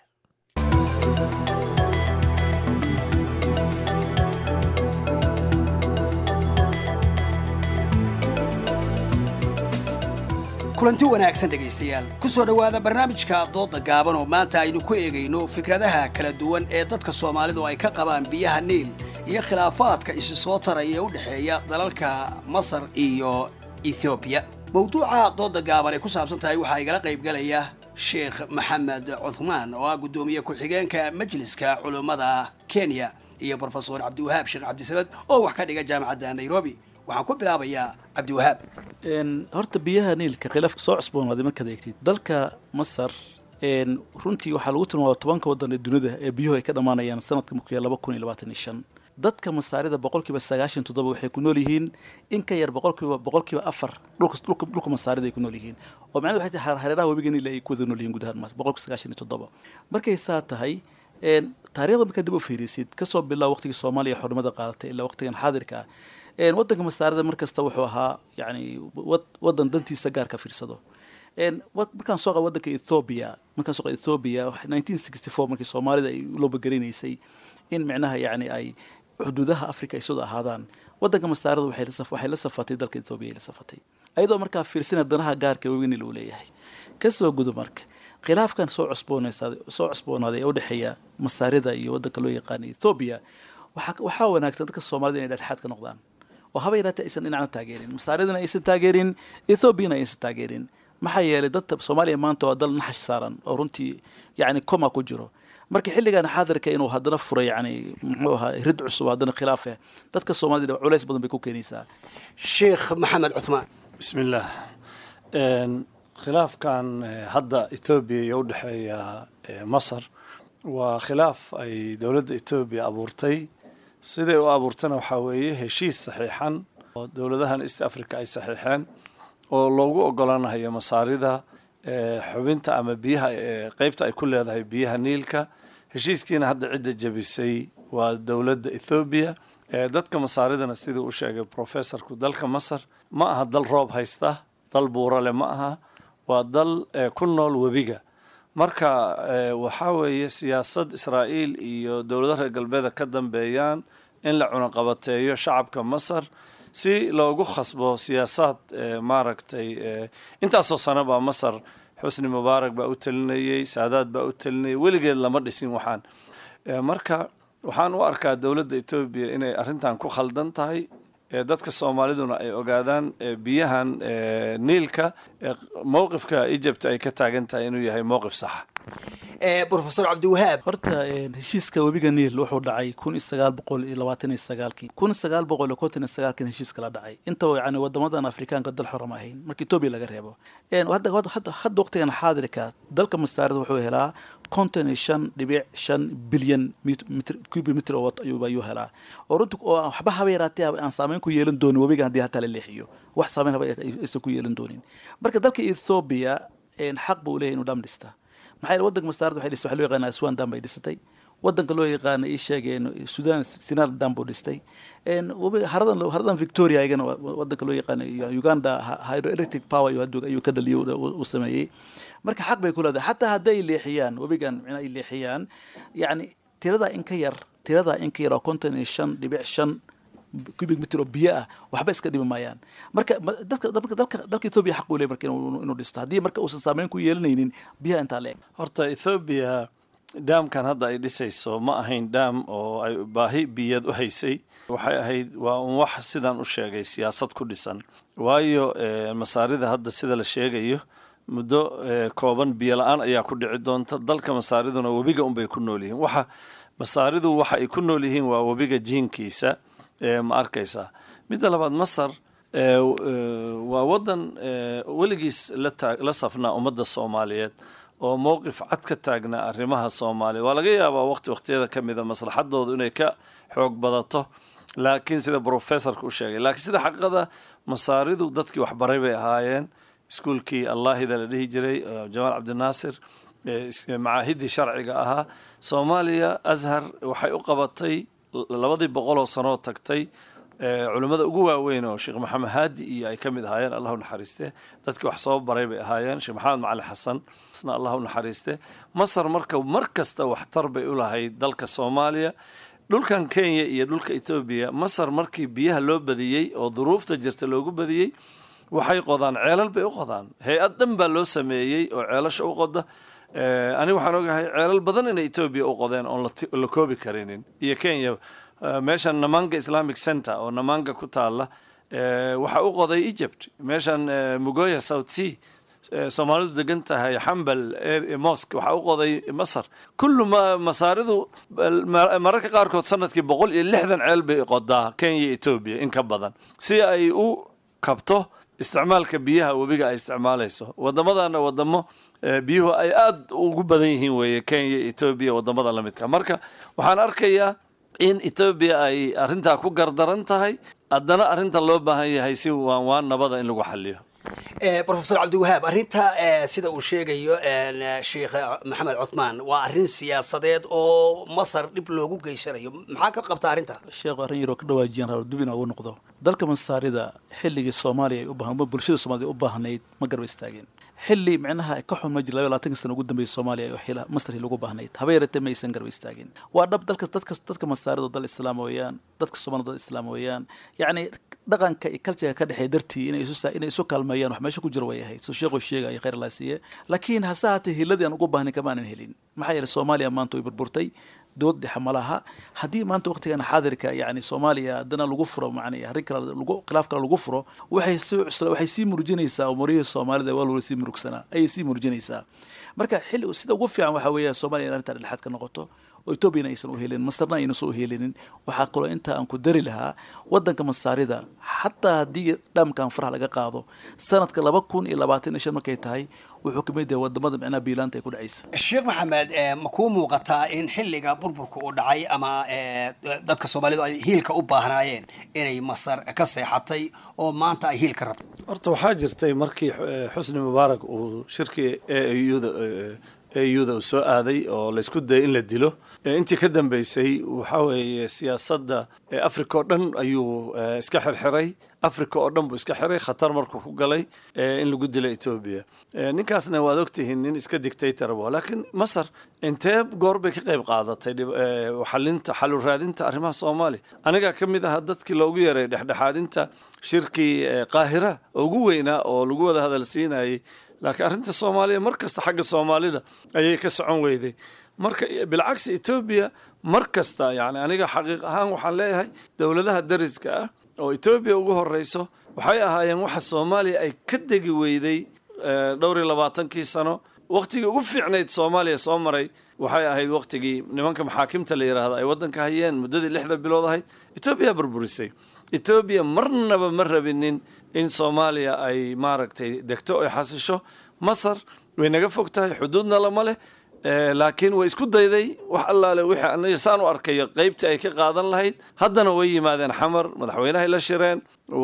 kulanti wanaagsan dhegaystayaal ku soo dhowaada barnaamijka doodda gaaban oo maanta aynu ku eegayno fikradaha kala duwan ee dadka soomaalidu ay ka qabaan biyaha niil iyo khilaafaadka isi soo taraya ee u dhexeeya dalalka masar iyo ethoobiya mawduuca doodda gaaban ay ku saabsan tahay waxaa igala qaybgalaya sheekh maxamed cuthmaan oo ah guddoomiye ku-xigeenka majliska culummada kenya iyo brofesor cabdiwahaab sheekh cabdisamed oo wax ka dhiga jaamacadda nairobi waxaan ku bilaabayaa cabdiwahaab horta biyaha niilka khilaafka soo cusboonaaday markaad eegtid dalka masar runtii waxaa lagu tilmaama tobanka waddan ee dunida ee biyuhu ay ka dhammaanayaan sanadka markuu laba kun iyo labaatan iyo shan dadka masaarida boqolkiiba sagaashan toddoba waxay ku nool yihiin in ka yar boqolkiiba boqolkiiba afar dhulka dhulka dhulka masaarida ay ku nool yihiin oo macnahedu waxay tahay hareeraha webiga niil ay ku wada nool yihiin gudaha maas boqolkiiba sagaashan iyo toddoba markay saa tahay taariikhda markaad dib u fiirisid kasoo bilaab waqtigii soomaaliya xornimada qaadatay ilaa waqtigan xaadirka ah waddanka masaarida mar kasta wuxuu ahaa yani waddan dantiisa gaarka fiirsado markaan soo qaba waddanka ethoobia markaan soo qaba ethoobia nineteen sixty four markii soomaalida ay u loobagarinaysay in micnaha yani ay xuduudaha africa ay soo ahaadaan waddanka masaarida waxay la safatay dalka ethoobia ay la safatay ayadoo markaa fiirsina danaha gaarka weyn uu leeyahay kasoo gudo marka khilaafkan soo cusboonaysaday soo cusboonaaday ee udhexeeya masaarida iyo waddanka loo yaqaana ethoobia waxaa wanaagsan dadka soomaalida inay dhexdhexaad ka noqdaan oo haba yaraatee aysan dhinacna taageerin masaaridana aysan taageerin ethoobiana aysan taageerin maxaa yeelay dadka soomaaliya maanta waa dal naxash saaran oo runtii yacni coma ku jiro marka xilligan xaadirka inuu haddana furay yani muxuu ahaa rid cusub haddana khilaaf ah dadka soomaalida culays badan bay ku keenaysaa sheekh maxamed cuthmaan bismillaah khilaafkan hadda etoobiya iyo u dhexeeya masar waa khilaaf ay dowladda etoobiya abuurtay siday u abuurtana waxaa weeye heshiis saxiixan oo dowladahan east africa ay saxiixeen oo loogu ogolaanayo masaarida xubinta ama biyaha qeybta ay ku leedahay biyaha niilka heshiiskiina hadda cidda jebisay waa dowladda ethoobiya dadka masaaridana siduu u sheegay professorku dalka masar ma aha dal roob haysta dal buurale ma aha waa dal ku nool webiga marka waxaa weeye siyaasad israa'iil iyo dowlado reer galbeeda ka dambeeyaan in la cunaqabateeyo shacabka masar si loogu khasbo siyaasaad maaragtay intaasoo sano baa masar xusni mubaarak baa u telinayey saadaad baa u telinayay weligeed lama dhisin waxaan marka waxaan u arkaa dowladda etoobiya inay arrintan ku khaldan tahay dadka soomaaliduna ay ogaadaan biyahan niilka mowqifka egypt ay ka taagan tahay inuu yahay mowqif saxa brofesor cabdiwahaab horta heshiiska webiga niil wuxuu dhacay kun iyo sagaal boqol iyo labaatan iyo sagaalkii kun sagaal boqol iyo konton iyo sagaalkin heshiiska la dhacay intaba yani wadamadan afrikaanka dal xoram ahayn marka etoobiya laga reebo hadda waqtigan xaadirka dalka masaarida wuxuu helaa konton iyo shan dhibic shan bilyan cubic mitr ayuu helaa oo runti oo waxba haba yaraatee aan saameyn ku yeelan doonin webigan haddii hataa la leexiyo wax saameyn haba aysan ku yeelan doonin marka dalka ethoobia xaq buu leeyahy inuu dham dhista maxaa yeele waddanka masaarada waxay dhistay waxa loo yaqaana aswan dam bay dhisatay waddanka loo yaqaana ii sheegeen sudan sinar dam buu dhistay haradan haradan victoria ayagana waddanka loo yaqaana uganda hydroelectric power ayuu ka dhaliyo uu sameeyey marka xaq bay ku leedahay xataa hadday leexiyaan webigan micna ay leexiyaan yacni tirada in ka yar tirada in ka yar oo konton iyo shan dhibic shan cubic mitr oo biyo ah waxba iska dhimi maayaan marka dadka marka dalka dalka ethoobia xaq uu leeyahy marka inuu dhisto haddii marka uusan saameyn ku yeelanaynin biyaha intaa leeg horta ethoobia daamkan hadda ay dhisayso ma ahayn daam oo ay baahi biyad u haysay waxay ahayd waa un wax sidaan u sheegay siyaasad ku dhisan waayo masaarida hadda sida la sheegayo muddo kooban biyo la-aan ayaa ku dhici doonta dalka masaariduna webiga unbay ku nool yihiin waxa masaaridu waxa ay ku nool yihiin waa webiga jiinkiisa ma arkaysaa midda labaad masar waa waddan weligiis la safnaa ummadda soomaaliyeed oo mowqif cad ka taagnaa arrimaha soomaaliya waa laga yaabaa waqti waqtiyada ka mida maslaxadoodu inay ka xoog badato laakiin sida professorka u sheegay laakiin sida xaqada masaaridu dadkii waxbaray bay ahaayeen iskuulkii allaahida la dhihi jiray jamaal cabdinaasir macaahidii sharciga ahaa soomaaliya ashar waxay u qabatay labadii boqoloo sanoo tagtay culimmada ugu waaweyn oo sheekh maxamed haadi iyo ay ka mid ahaayeen allah u naxariiste dadkii wax soo baray bay ahaayeen sheekh maxamed macali xasan isna allah u naxariiste masar marka mar kasta waxtar bay u lahayd dalka soomaaliya dhulkan kenya iyo dhulka etoobiya masar markii biyaha loo badiyey oo duruufta jirta loogu badiyey waxay qodaan ceelal bay u qodaan hay-ad dhan baa loo sameeyey oo ceelasha u qoda aniga waxaan ogahay ceelal badan inay etoobiya u qodeen oon la koobi karinin iyo kenya meeshan namanga islamic center oo namanga ku taala waxaa u qoday egypt meeshan mugoya south sea soomaalidu degan tahay xambal mosque waxaa u qoday masar kullu masaaridu mararka qaarkood sanadkii boqol iyo lixdan ceel bay qodaa kenya iyo etoobiya in ka badan si ay u kabto isticmaalka biyaha webiga ay isticmaalayso waddamadana wadamo biyuhu ay aada ugu badan yihiin weeye kenya etoobiya wadamada la midka marka waxaan arkayaa in etoobiya ay arrintaa ku gardaran tahay haddana arrinta loo baahan yahay si waan waan nabada in lagu xaliyo rofesor cabdiwahaab arrinta sida uu sheegayo sheekh maxamed cuthmaan waa arrin siyaasadeed oo masar dhib loogu geysanayo maxaa ka qabta arrinta sheekhu arrin yaroo ka dhawaajiyaan raba dub inaa ugu noqdo dalka masaarida xilligii soomaaliya ay u baahan bulshada soomaaliyed u baahnayd ma garba istaageen xilli micnaha ka xun ma jir laba labaatanka sana ugu dambeeyay soomaaliya oo xila masar lagu baahnayd haba yaratee ma aysan garba istaagin waa dhab dalka dadka dadka masaarida dal islaam weeyaan dadka soomaalida dal islaam weeyaan yacni dhaqanka iyo cultureka ka dhexeeya dartii inay isu inay isu kaalmeeyaan wax meesha ku jira way ahayd soo sheekhu sheegaya khayr allah siiye laakiin hase haatee hiladii aan ugu baahnayn kamaanan helin maxaa yeelay soomaaliya maanta way burburtay dood dhexe ma laha haddii maanta waqtigan xaadirka yani soomaaliya haddana lagu furo macnaa arrin kale lagu khilaaf kale lagu furo waxay sii cusla waxay sii murjinaysaa umurihii soomaalida waa loola sii murugsanaa ayay sii murjinaysaa marka xilli sida ugu fiican waxaa weeya soomaaliya in arrintaa dhexaad ka noqoto oo etoobiyana aysan u helinin masarna aynan soo helinin waxaa kaloo intaa aan ku dari lahaa waddanka masaarida xataa haddii dhaamkan faraha laga qaado sanadka laba kun iyo labaatan iyo shan markay tahay wuxuu kamid yahay wadamada micnaha biilaanta ay ku dhacaysa sheekh maxamed ma kuu muuqataa in xilliga burburka uu dhacay ama dadka soomaalidu ay hiilka u baahnaayeen inay masar ka seexatay oo maanta ay hiilka rabto horta waxaa jirtay markii xusni mubaarak uu shirkii auda auda uu soo aaday oo laysku dayay in la dilo intii ka dambeysay waxaa weeye siyaasadda africa oo dhan ayuu iska xirxiray africa oo dhan buu iska xiray khatar markuu ku galay in lagu dilo etoobiya ninkaasna waad ogtihiin nin iska dictator bu laakiin masar intee goor bay ka qayb qaadatay xalinta xalu raadinta arrimaha soomaaliya anigaa ka mid ahaa dadkii loogu yeeray dhexdhexaadinta shirkii qaahira oo ugu weynaa oo lagu wada hadalsiinayay laakiin arrinta soomaaliya mar kasta xagga soomaalida ayay ka socon weyday marka bilcagsi etoobiya mar kasta yani aniga xaqiiq ahaan waxaan leeyahay dowladaha dariska ah oo etoobiya ugu horeyso waxay ahaayeen waxa soomaaliya ay ka degi weyday dhowr iyo labaatankii sano waktigii ugu fiicnayd soomaaliya soo maray waxay ahayd waktigii nimanka maxaakimta la yidhaahdo ay waddanka hayeen muddadii lixda bilood ahayd etoobiya burburisay etoobiya marnaba ma rabinin in soomaaliya ay maaragtay degto ay xasisho masar way naga fog tahay xuduudna lama leh laakiin way isku dayday wax allaale wixii aniga saan u arkayo qaybtii ay ka qaadan lahayd haddana way yimaadeen xamar madaxweynahay la shireen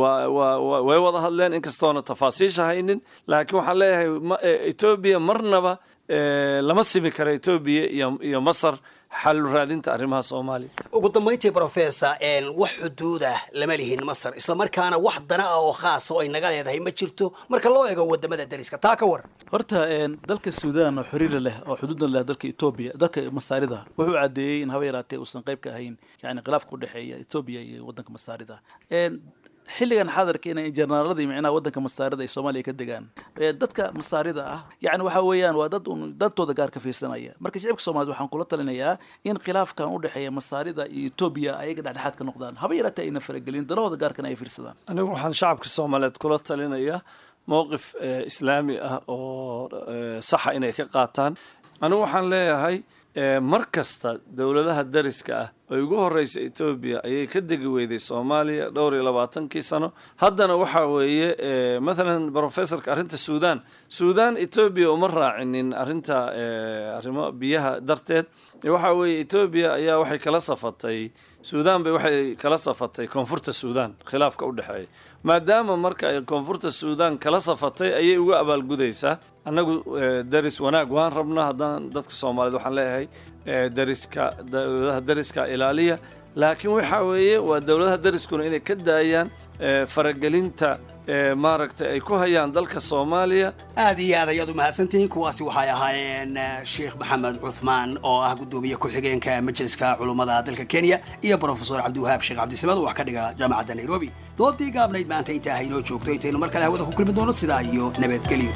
way wada hadleen inkastoona tafaasiisha haynin laakiin waxaan leeyahay etoobiya marnaba lama simi karo etoobiya iyo masar xal raadinta arrimaha soomaaliya ugu dambayntii professor wax xuduudah lama lihin masar islamarkaana wax dana ah oo khaasa oo ay naga leedahay ma jirto marka loo eego wadamada dariska taa ka war horta dalka suudaan oo xiriira leh oo xuduudna leh dalka etoobiya dalka masaarida wuxuu caddeeyey in haba yaraatee uusan qayb ka ahayn yani khilaafka udhexeeya etoobiya iyo waddanka masaarida xilligan xadarka inay jenaraaladii micnaha waddanka masaarida ay soomaaliya ka degaan dadka masaarida ah yani waxa weeyaan waa dad un dantooda gaar ka fiirsanaya marka shicibka soomaaliyed waxaan kula talinayaa in khilaafkan u dhexeeya masaarida iyo etoobiya ayaga dhexdhexaad ka noqdaan haba yaraatee ayna faragelin danahooda gaarkana ay fiirsadaan anigu waxaan shacabka soomaaliyeed kula talinayaa mowqif islaami ah oo saxa inay ka qaataan anigu waxaan leeyahay mar kasta dowladaha dariska ah oo ugu horeysa etoobiya ayay ka degi weyday soomaaliya dhowr iyo labaatankii sano haddana waxaa weeye mathalan professorka arrinta suudan suudan etoobiya uma raacinin arrinta arrimo biyaha darteed waxaa weeye etoobiya ayaa waxay kala safatay suudan bay waxay kala safatay koonfurta suudan khilaafka u dhexeeya maadaama marka ay koonfurta suudan kala safatay ayay uga abaalgudaysaa annagu daris wanaag waan rabnaa haddaan dadka soomaaliyed waxaan leeyahay dariska dowladaha dariska ilaaliya laakiin waxaa weeye waa dowladaha dariskuna inay ka daayaan faragelinta maaragtay ay ku hayaan dalka soomaaliya aad iyo aad ayaad u mahadsantihiin kuwaasi waxay ahaayeen sheekh maxamed cuthmaan oo ah guddoomiye ku-xigeenka majliska culummada dalka kenya iyo brofesor cabdiwahaab sheekh cabdisamad oo wax ka dhiga jaamacadda nairobi doodii gaabnayd maanta intaa haynoo joogto intaynu mar kale hawada ku kulmi doono sidaa iyo nabadgelyo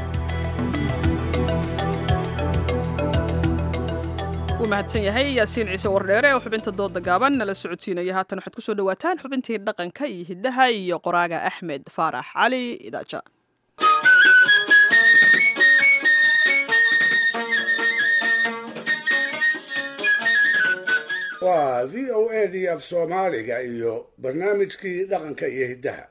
wuu mahadsan yahay yaasiin ciise wardheere oo xubinta dooda gaaban nala socodsiinaya haatan waxaad kusoo dhawaataan xubintii dhaqanka iyo hiddaha iyo qoraaga axmed faarax cali idaaja waa v o edii af soomaaliga iyo barnaamijkii dhaqanka iyo hiddaha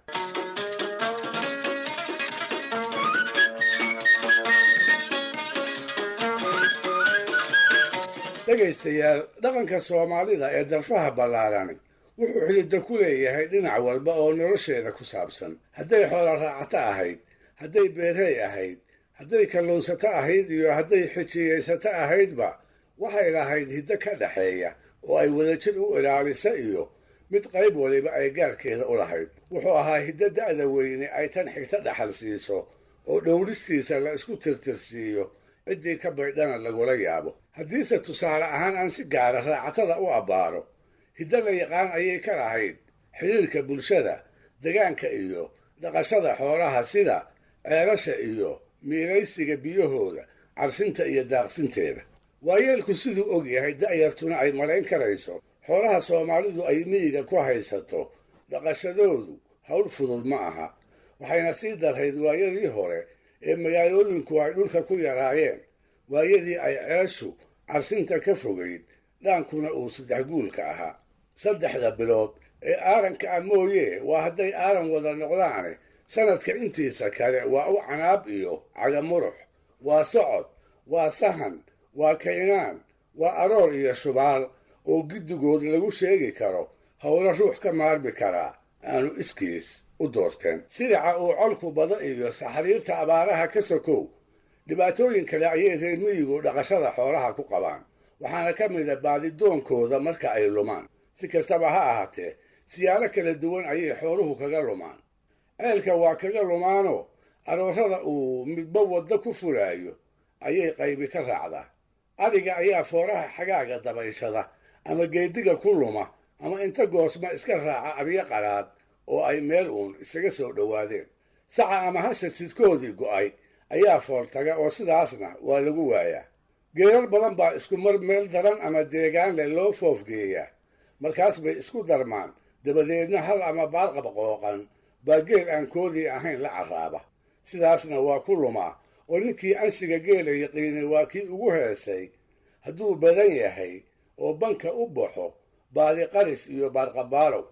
dhegaystayaal dhaqanka soomaalida ee darfaha ballaarani wuxuu xididda ku leeyahay dhinac walba oo nolosheeda ku saabsan hadday xoola raacato ahayd hadday beerey ahayd hadday kalluunsato ahayd iyo hadday xijiyaysato ahaydba waxay lahayd hiddo ka dhaxeeya oo ay wadajir u ilaalisa iyo mid qayb waliba ay gaarkeeda u lahayd wuxuu ahaa hiddo da'da weyne ay tan xigta dhaxal siiso oo dhowristiisa la isku tirtirsiiyo ciddii ka baydhana lagula yaabo haddiise tusaale ahaan aan si gaara raacatada u abbaaro hiddo la yaqaan ayay ka lahayd xidhiirka bulshada degaanka iyo dhaqashada xoolaha sida ceelasha iyo miilaysiga biyahooda carsinta iyo daaqsinteeda waayeelku siduu og yahay da'yartuna ay malayn karayso xoolaha soomaalidu ay miyiga ku haysato dhaqashadoodu hawl fudud ma aha waxayna sii darrayd waayadii hore ee magaalooyinku ay dhulka ku yaraayeen waayadii ay ceeshu carsinta ka fogayd dhaankuna uu saddex guulka ahaa saddexda bilood ee aaranka ah mooye waa hadday aaran wada noqdaane sanadka intiisa kale waa u canaab iyo cagamurux waa socod waa sahan waa kaynaan waa aroor iyo shubaal oo giddigood lagu sheegi karo howlo ruux ka maarmi karaa aanu iskiis u doorteen silica uu colku bado iyo saxariirta abaaraha ka sokow dhibaatooyin kale ayay reer miyigu dhaqashada xoolaha ku qabaan waxaana ka mid a baadidoonkooda marka ay lumaan si kastaba ha ahaatee siyaalo kala duwan ayay xooluhu kaga lumaan ceelka waa kaga lumaanoo aroorada uu midba waddo ku furaayo ayay qaybi ka raacdaa adhiga ayaa fooraha xagaaga dabayshada ama geediga ku luma ama inta goosma iska raaca aryo qaraad oo ay meel uun isaga soo dhowaadeen saca ama hasha sidkoodii go'ay ayaa fooltaga oo sidaasna waa lagu waayaa geerar badan baa isku mar meel daran ama deegaan leh loo foofgeeyaa markaas bay isku darmaan dabadeedna hal ama baarqab qooqan baa geel aan koodii ahayn la carraaba sidaasna waa ku lumaa oo ninkii anshiga geela yaqiinay waa kii ugu heesay hadduu badan yahay oo banka u baxo baadi qaris iyo baarqabaalow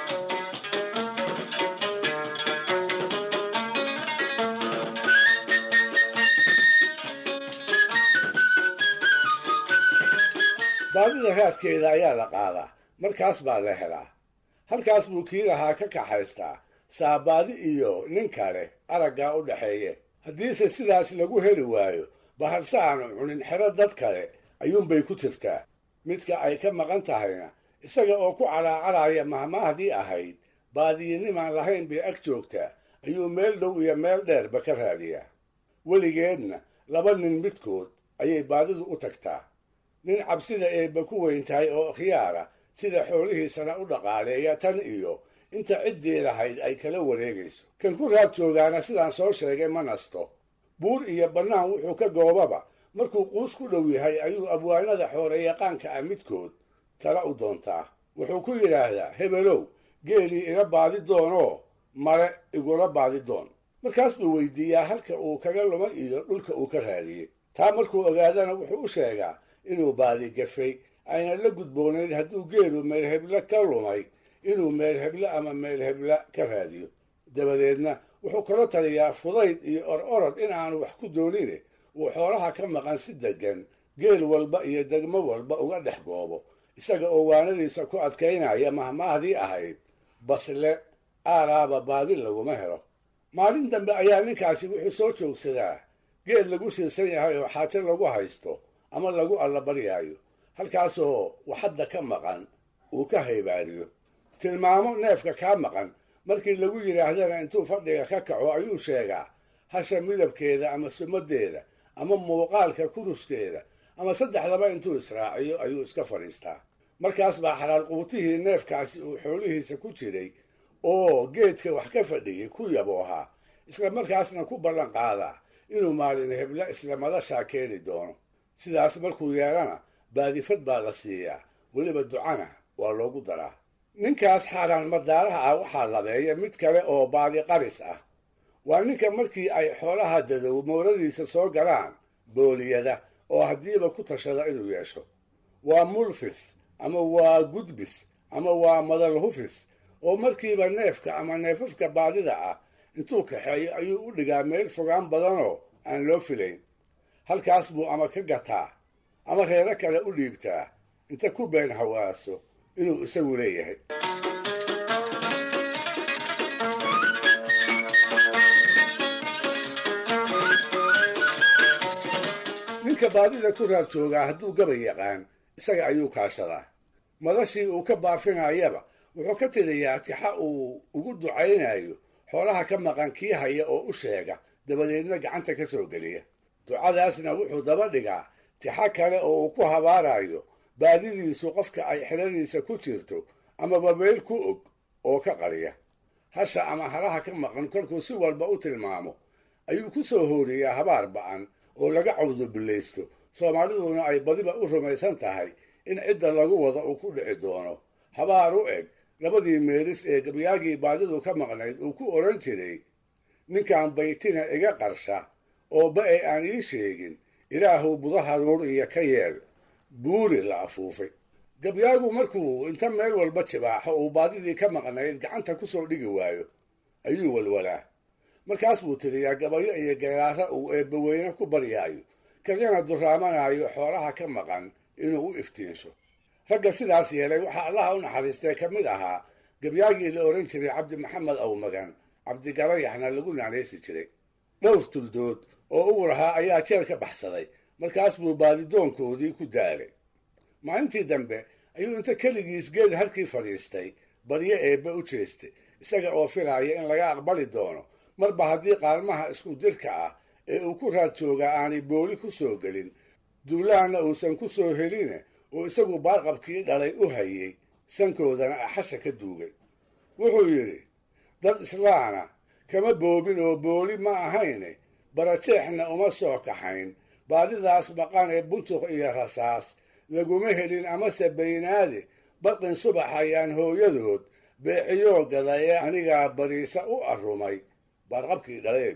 baadida raadkeeda ayaa la qaadaa markaas baa la helaa halkaas buu kii lahaa ka kaxaystaa saabaadi iyo nin kale araggaa u dhaxeeye haddiise sidaas lagu heli waayo baharse aanu cunin xero dad kale ayuunbay ku jirtaa midka ay ka maqan tahayna isaga oo ku calaacaraya mahmaahdii ahayd baadiyinimaan lahayn bay ag joogtaa ayuu meel dhow iyo meel dheerba ka raadiyaa weligeedna laba nin midkood ayay baadidu u tagtaa nin cabsida eebba ku weyn tahay oo khiyaara sida xoolihiisana u dhaqaaleeya tan iyo inta ciddii lahayd ay kala wareegayso kan ku raad joogaana sidaan soo sheegay ma nasto buur iyo bannaan wuxuu ka goobaba markuu quus ku dhow yahay ayuu abwaanada xooreyaqaanka ah midkood tala u doontaa wuxuu ku yidhaahdaa hebelow geelii ila baadi doonoo male igula baadi doon markaas buu weydiiyaa halka uu kaga luma iyo dhulka uu ka raadiyey taa markuu ogaadana wuxuu u sheegaa inuu baadi gafay ayna la gudboonayd hadduu geelu meelheble ka lumay inuu meelheble ama meelheble ka raadiyo dabadeedna wuxuu kala taliyaa fudayd iyo or orod in aanu wax ku doonine uu xoolaha ka maqan si deggan geel walba iyo degmo walba uga dhex goobo isaga oo waanadiisa ku adkaynaya mahmaahdii ahayd basle aaraaba baadi laguma helo maalin dambe ayaa ninkaasi wuxuu soo joogsadaa geel lagu siirsan yahay oo xaajo lagu haysto ama lagu allabaryaayo halkaasoo waxadda ka maqan uu ka haybaariyo tilmaamo neefka kaa maqan markii lagu yidhaahdana intuu fadhiga ka kaco ayuu sheegaa hasha midabkeeda ama sumadeeda ama muuqaalka kuruskeeda ama saddexdaba intuu israaciyo ayuu iska fadhiistaa markaas baa xalaal quutihii neefkaasi uu xoolihiisa ku jiray oo geedka wax ka fadhiyey ku yaboohaa isla markaasna ku ballan qaadaa inuu maalin hebla isla madashaa keeni doono sidaas markuu yeelana baadifad baa la siiyaa weliba ducana waa loogu daraa ninkaas xaaraan madaaraha ah waxaa labeeya mid kale oo baadi qaris ah waa ninka markii ay xoolaha dadow mooradiisa soo galaan booliyada oo haddiiba ku tashada inuu yeesho waa mulfis ama waa gudbis ama waa madal hufis oo markiiba neefka ama neefafka baadida ah intuu kaxeeyo ayuu u dhigaa meel fogaan badanoo aan loo filayn halkaas buu ama ka gataa ama reero kale u dhiibtaa inta ku been hawaaso inuu isagu leeyahay ninka baadida ku raad joogaa hadduu gabay yaqaan isaga ayuu kaashadaa madashii uu ka baafinayaba wuxuu ka tiriyaa tixa uu ugu ducaynayo xoolaha ka maqan kii haya oo u sheega dabadeedna gacanta ka soo geliya ducadaasna wuxuu daba dhigaa tixa kale oo uu ku habaarayo baadidiisu qofka ay xeladiisa ku jirto amaba meel ku og oo ka qariya hasha ama halaha ka maqan kolkuu si walba u tilmaamo ayuu ku soo hooriyaa habaar ba'an oo laga cawdubillaysto soomaaliduna ay badiba u rumaysan tahay in cidda lagu wada uu ku dhici doono habaar u eg labadii meelis ee gabyaagii baadidu ka maqnayd uu ku odhan jiray ninkan baytina iga qarsha oo ba-e aan ii sheegin ilaahuw budaha ruur iyo ka yeel buuri la afuufay gabyaagu markuu inta meel walba jibaaxo uu baadidii ka maqnayd gacanta ku soo dhigi waayo ayuu walwalaa markaas buu tiriyaa gabayo iyo geeraara uu eebbaweyne ku baryaayo kagana duraamanaayo xoolaha ka maqan inuu u iftiinsho ragga sidaas yeelay waxaa allaha u naxariistay ka mid ahaa gabyaagii la odhan jiray cabdi maxamed awmagan cabdigarayaxna lagu naanaysi jiray dhowr tuldood oo ugu lahaa ayaa jeel ka baxsaday markaas buu baadidoonkoodii ku daalay maalintii dambe ayuu inta keligiis geed halkii fadhiistay baryo eebbe u jeestay isaga oo filaaya in laga aqbali doono marba haddii qaalmaha isku dirka ah ee uu ku raad joogaa aanay booli ku soo gelin duulaanna uusan ku soo heline oo isagu baarqabkii dhalay u hayey sankoodana axasha ka duugay wuxuu yidhi dad islaana kama boobin oo booli ma ahayne barajeexna uma soo kaxayn baadidaas maqan ee buntuq iyo rasaas laguma helin amase baynaade barqin subax ayaan hooyadood beeciyoo gada ee anigaa bariisa u arrumay baarqabkii dhaleed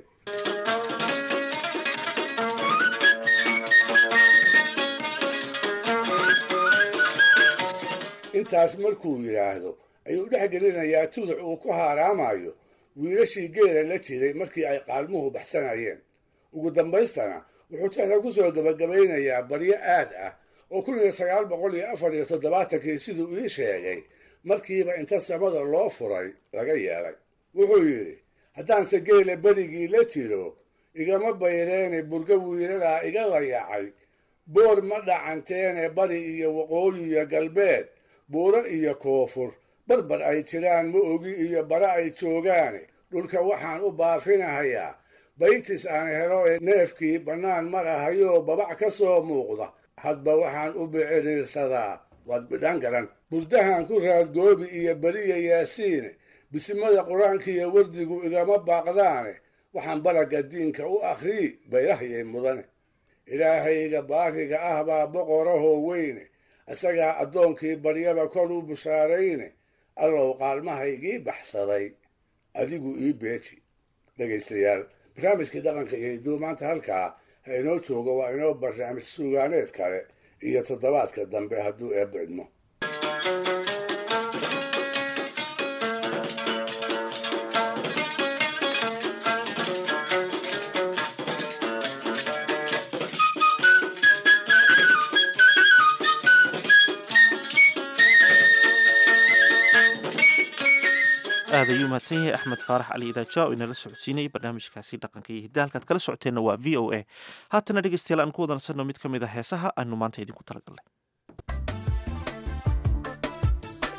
intaas markuu yidhaahdo ayuu dhex gelinayaa tuduc uu ku haaraamayo wiilashii geela la jiray markii ay qaalmuhu baxsanayeen ugu dambaystana wuxuu tixda ku soo gebagabaynayaa baryo aad ah oo kun iyo sagaal boqol iyo afar iyo toddobaatankii siduu ii sheegay markiiba inta samada loo furay laga yeelay wuxuu yidhi haddaanse geela berigii la jiro igama bayreene burga wiilalaa iga layacay boor ma dhacanteene bari iyo waqooyi iyo galbeed buuro iyo koonfur barbar ay jiraan ma ogi iyo bara ay joogaane dhulka waxaan u baafinahayaa baytis aan helo ee neefkii bannaan marahayoo babac ka soo muuqda hadba waxaan u biciriirsadaa waad bidhan garan burdahan ku raadgoobi iyo beriya yaasiine bisimada qur-aankiiyo wardigu igama baaqdaane waxaan baraga diinka u akhrii bayrahayay mudane ilaahayga baariga ah baa boqorahoo weyne isagaa addoonkii baryaba kor u bushaarayne allow qaalmahaygii baxsaday adigu ii beeji dhegaystayaal barnaamijkii dhaqanka iyo hidduu maanta halkaa ha inoo joogo waa inoo barnaamij suugaaneed kale iyo toddobaadka dambe hadduu eebba idmo aad ayuu mahadsan yahay axmed faarax cali idaaja oo inala socodsiinayay barnaamijkaasi dhaqanka iyo hidda halkaad kala socoteenna waa v o a haatana dhegeystayaal aan ku wadansanno mid ka mid a heesaha aanu maanta idinku talagalnay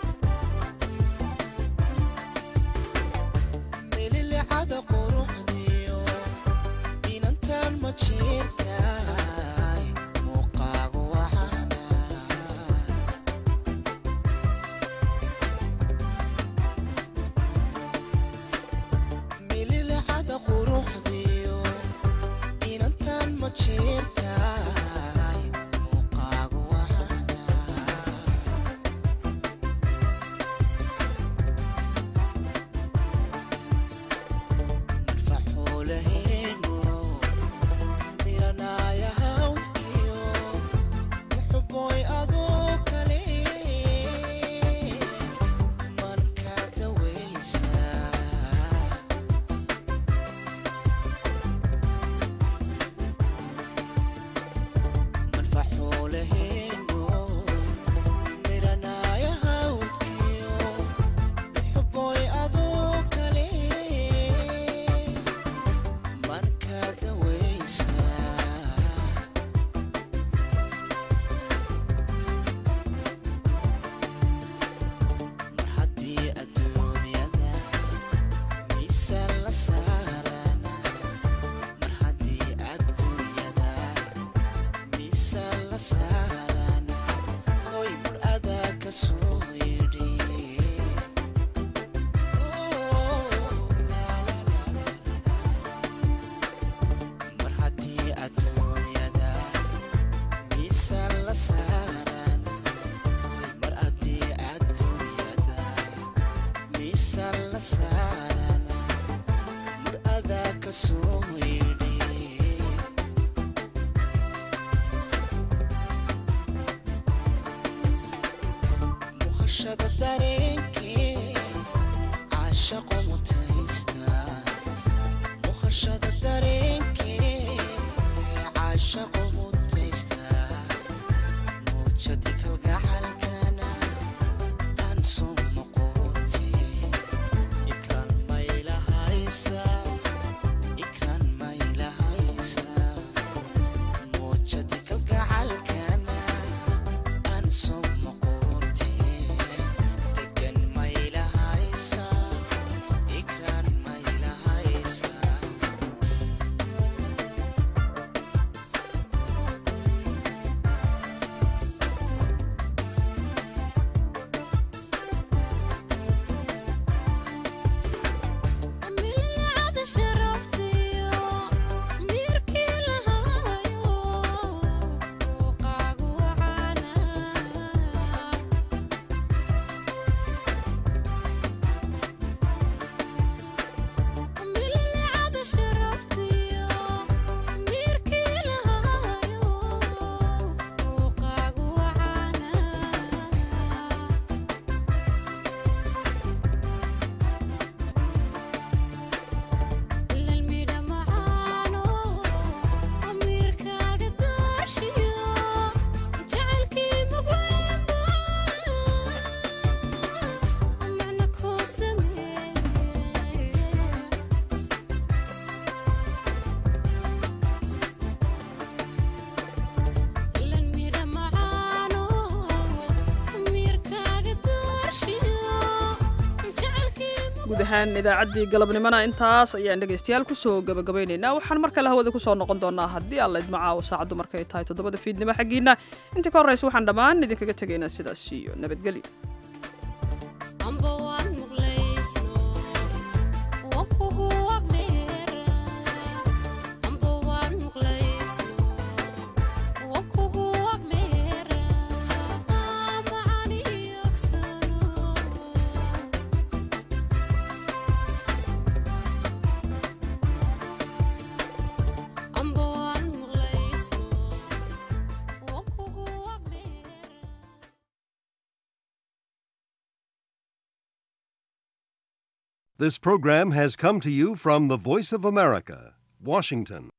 guud ahaan idaacaddii galabnimona intaas ayaan dhegaystayaal kusoo gabagabaynaynaa waxaan mar kale hawada kusoo noqon doonaa haddii alla idmacaawo saacaddu markay tahay toddobada fiidnimo xaggiinna intii ka horraysa waxaan dhammaan idinkaga tegaynaa sidaas iyo nabadgelyo This program has come to you from the Voice of America, Washington.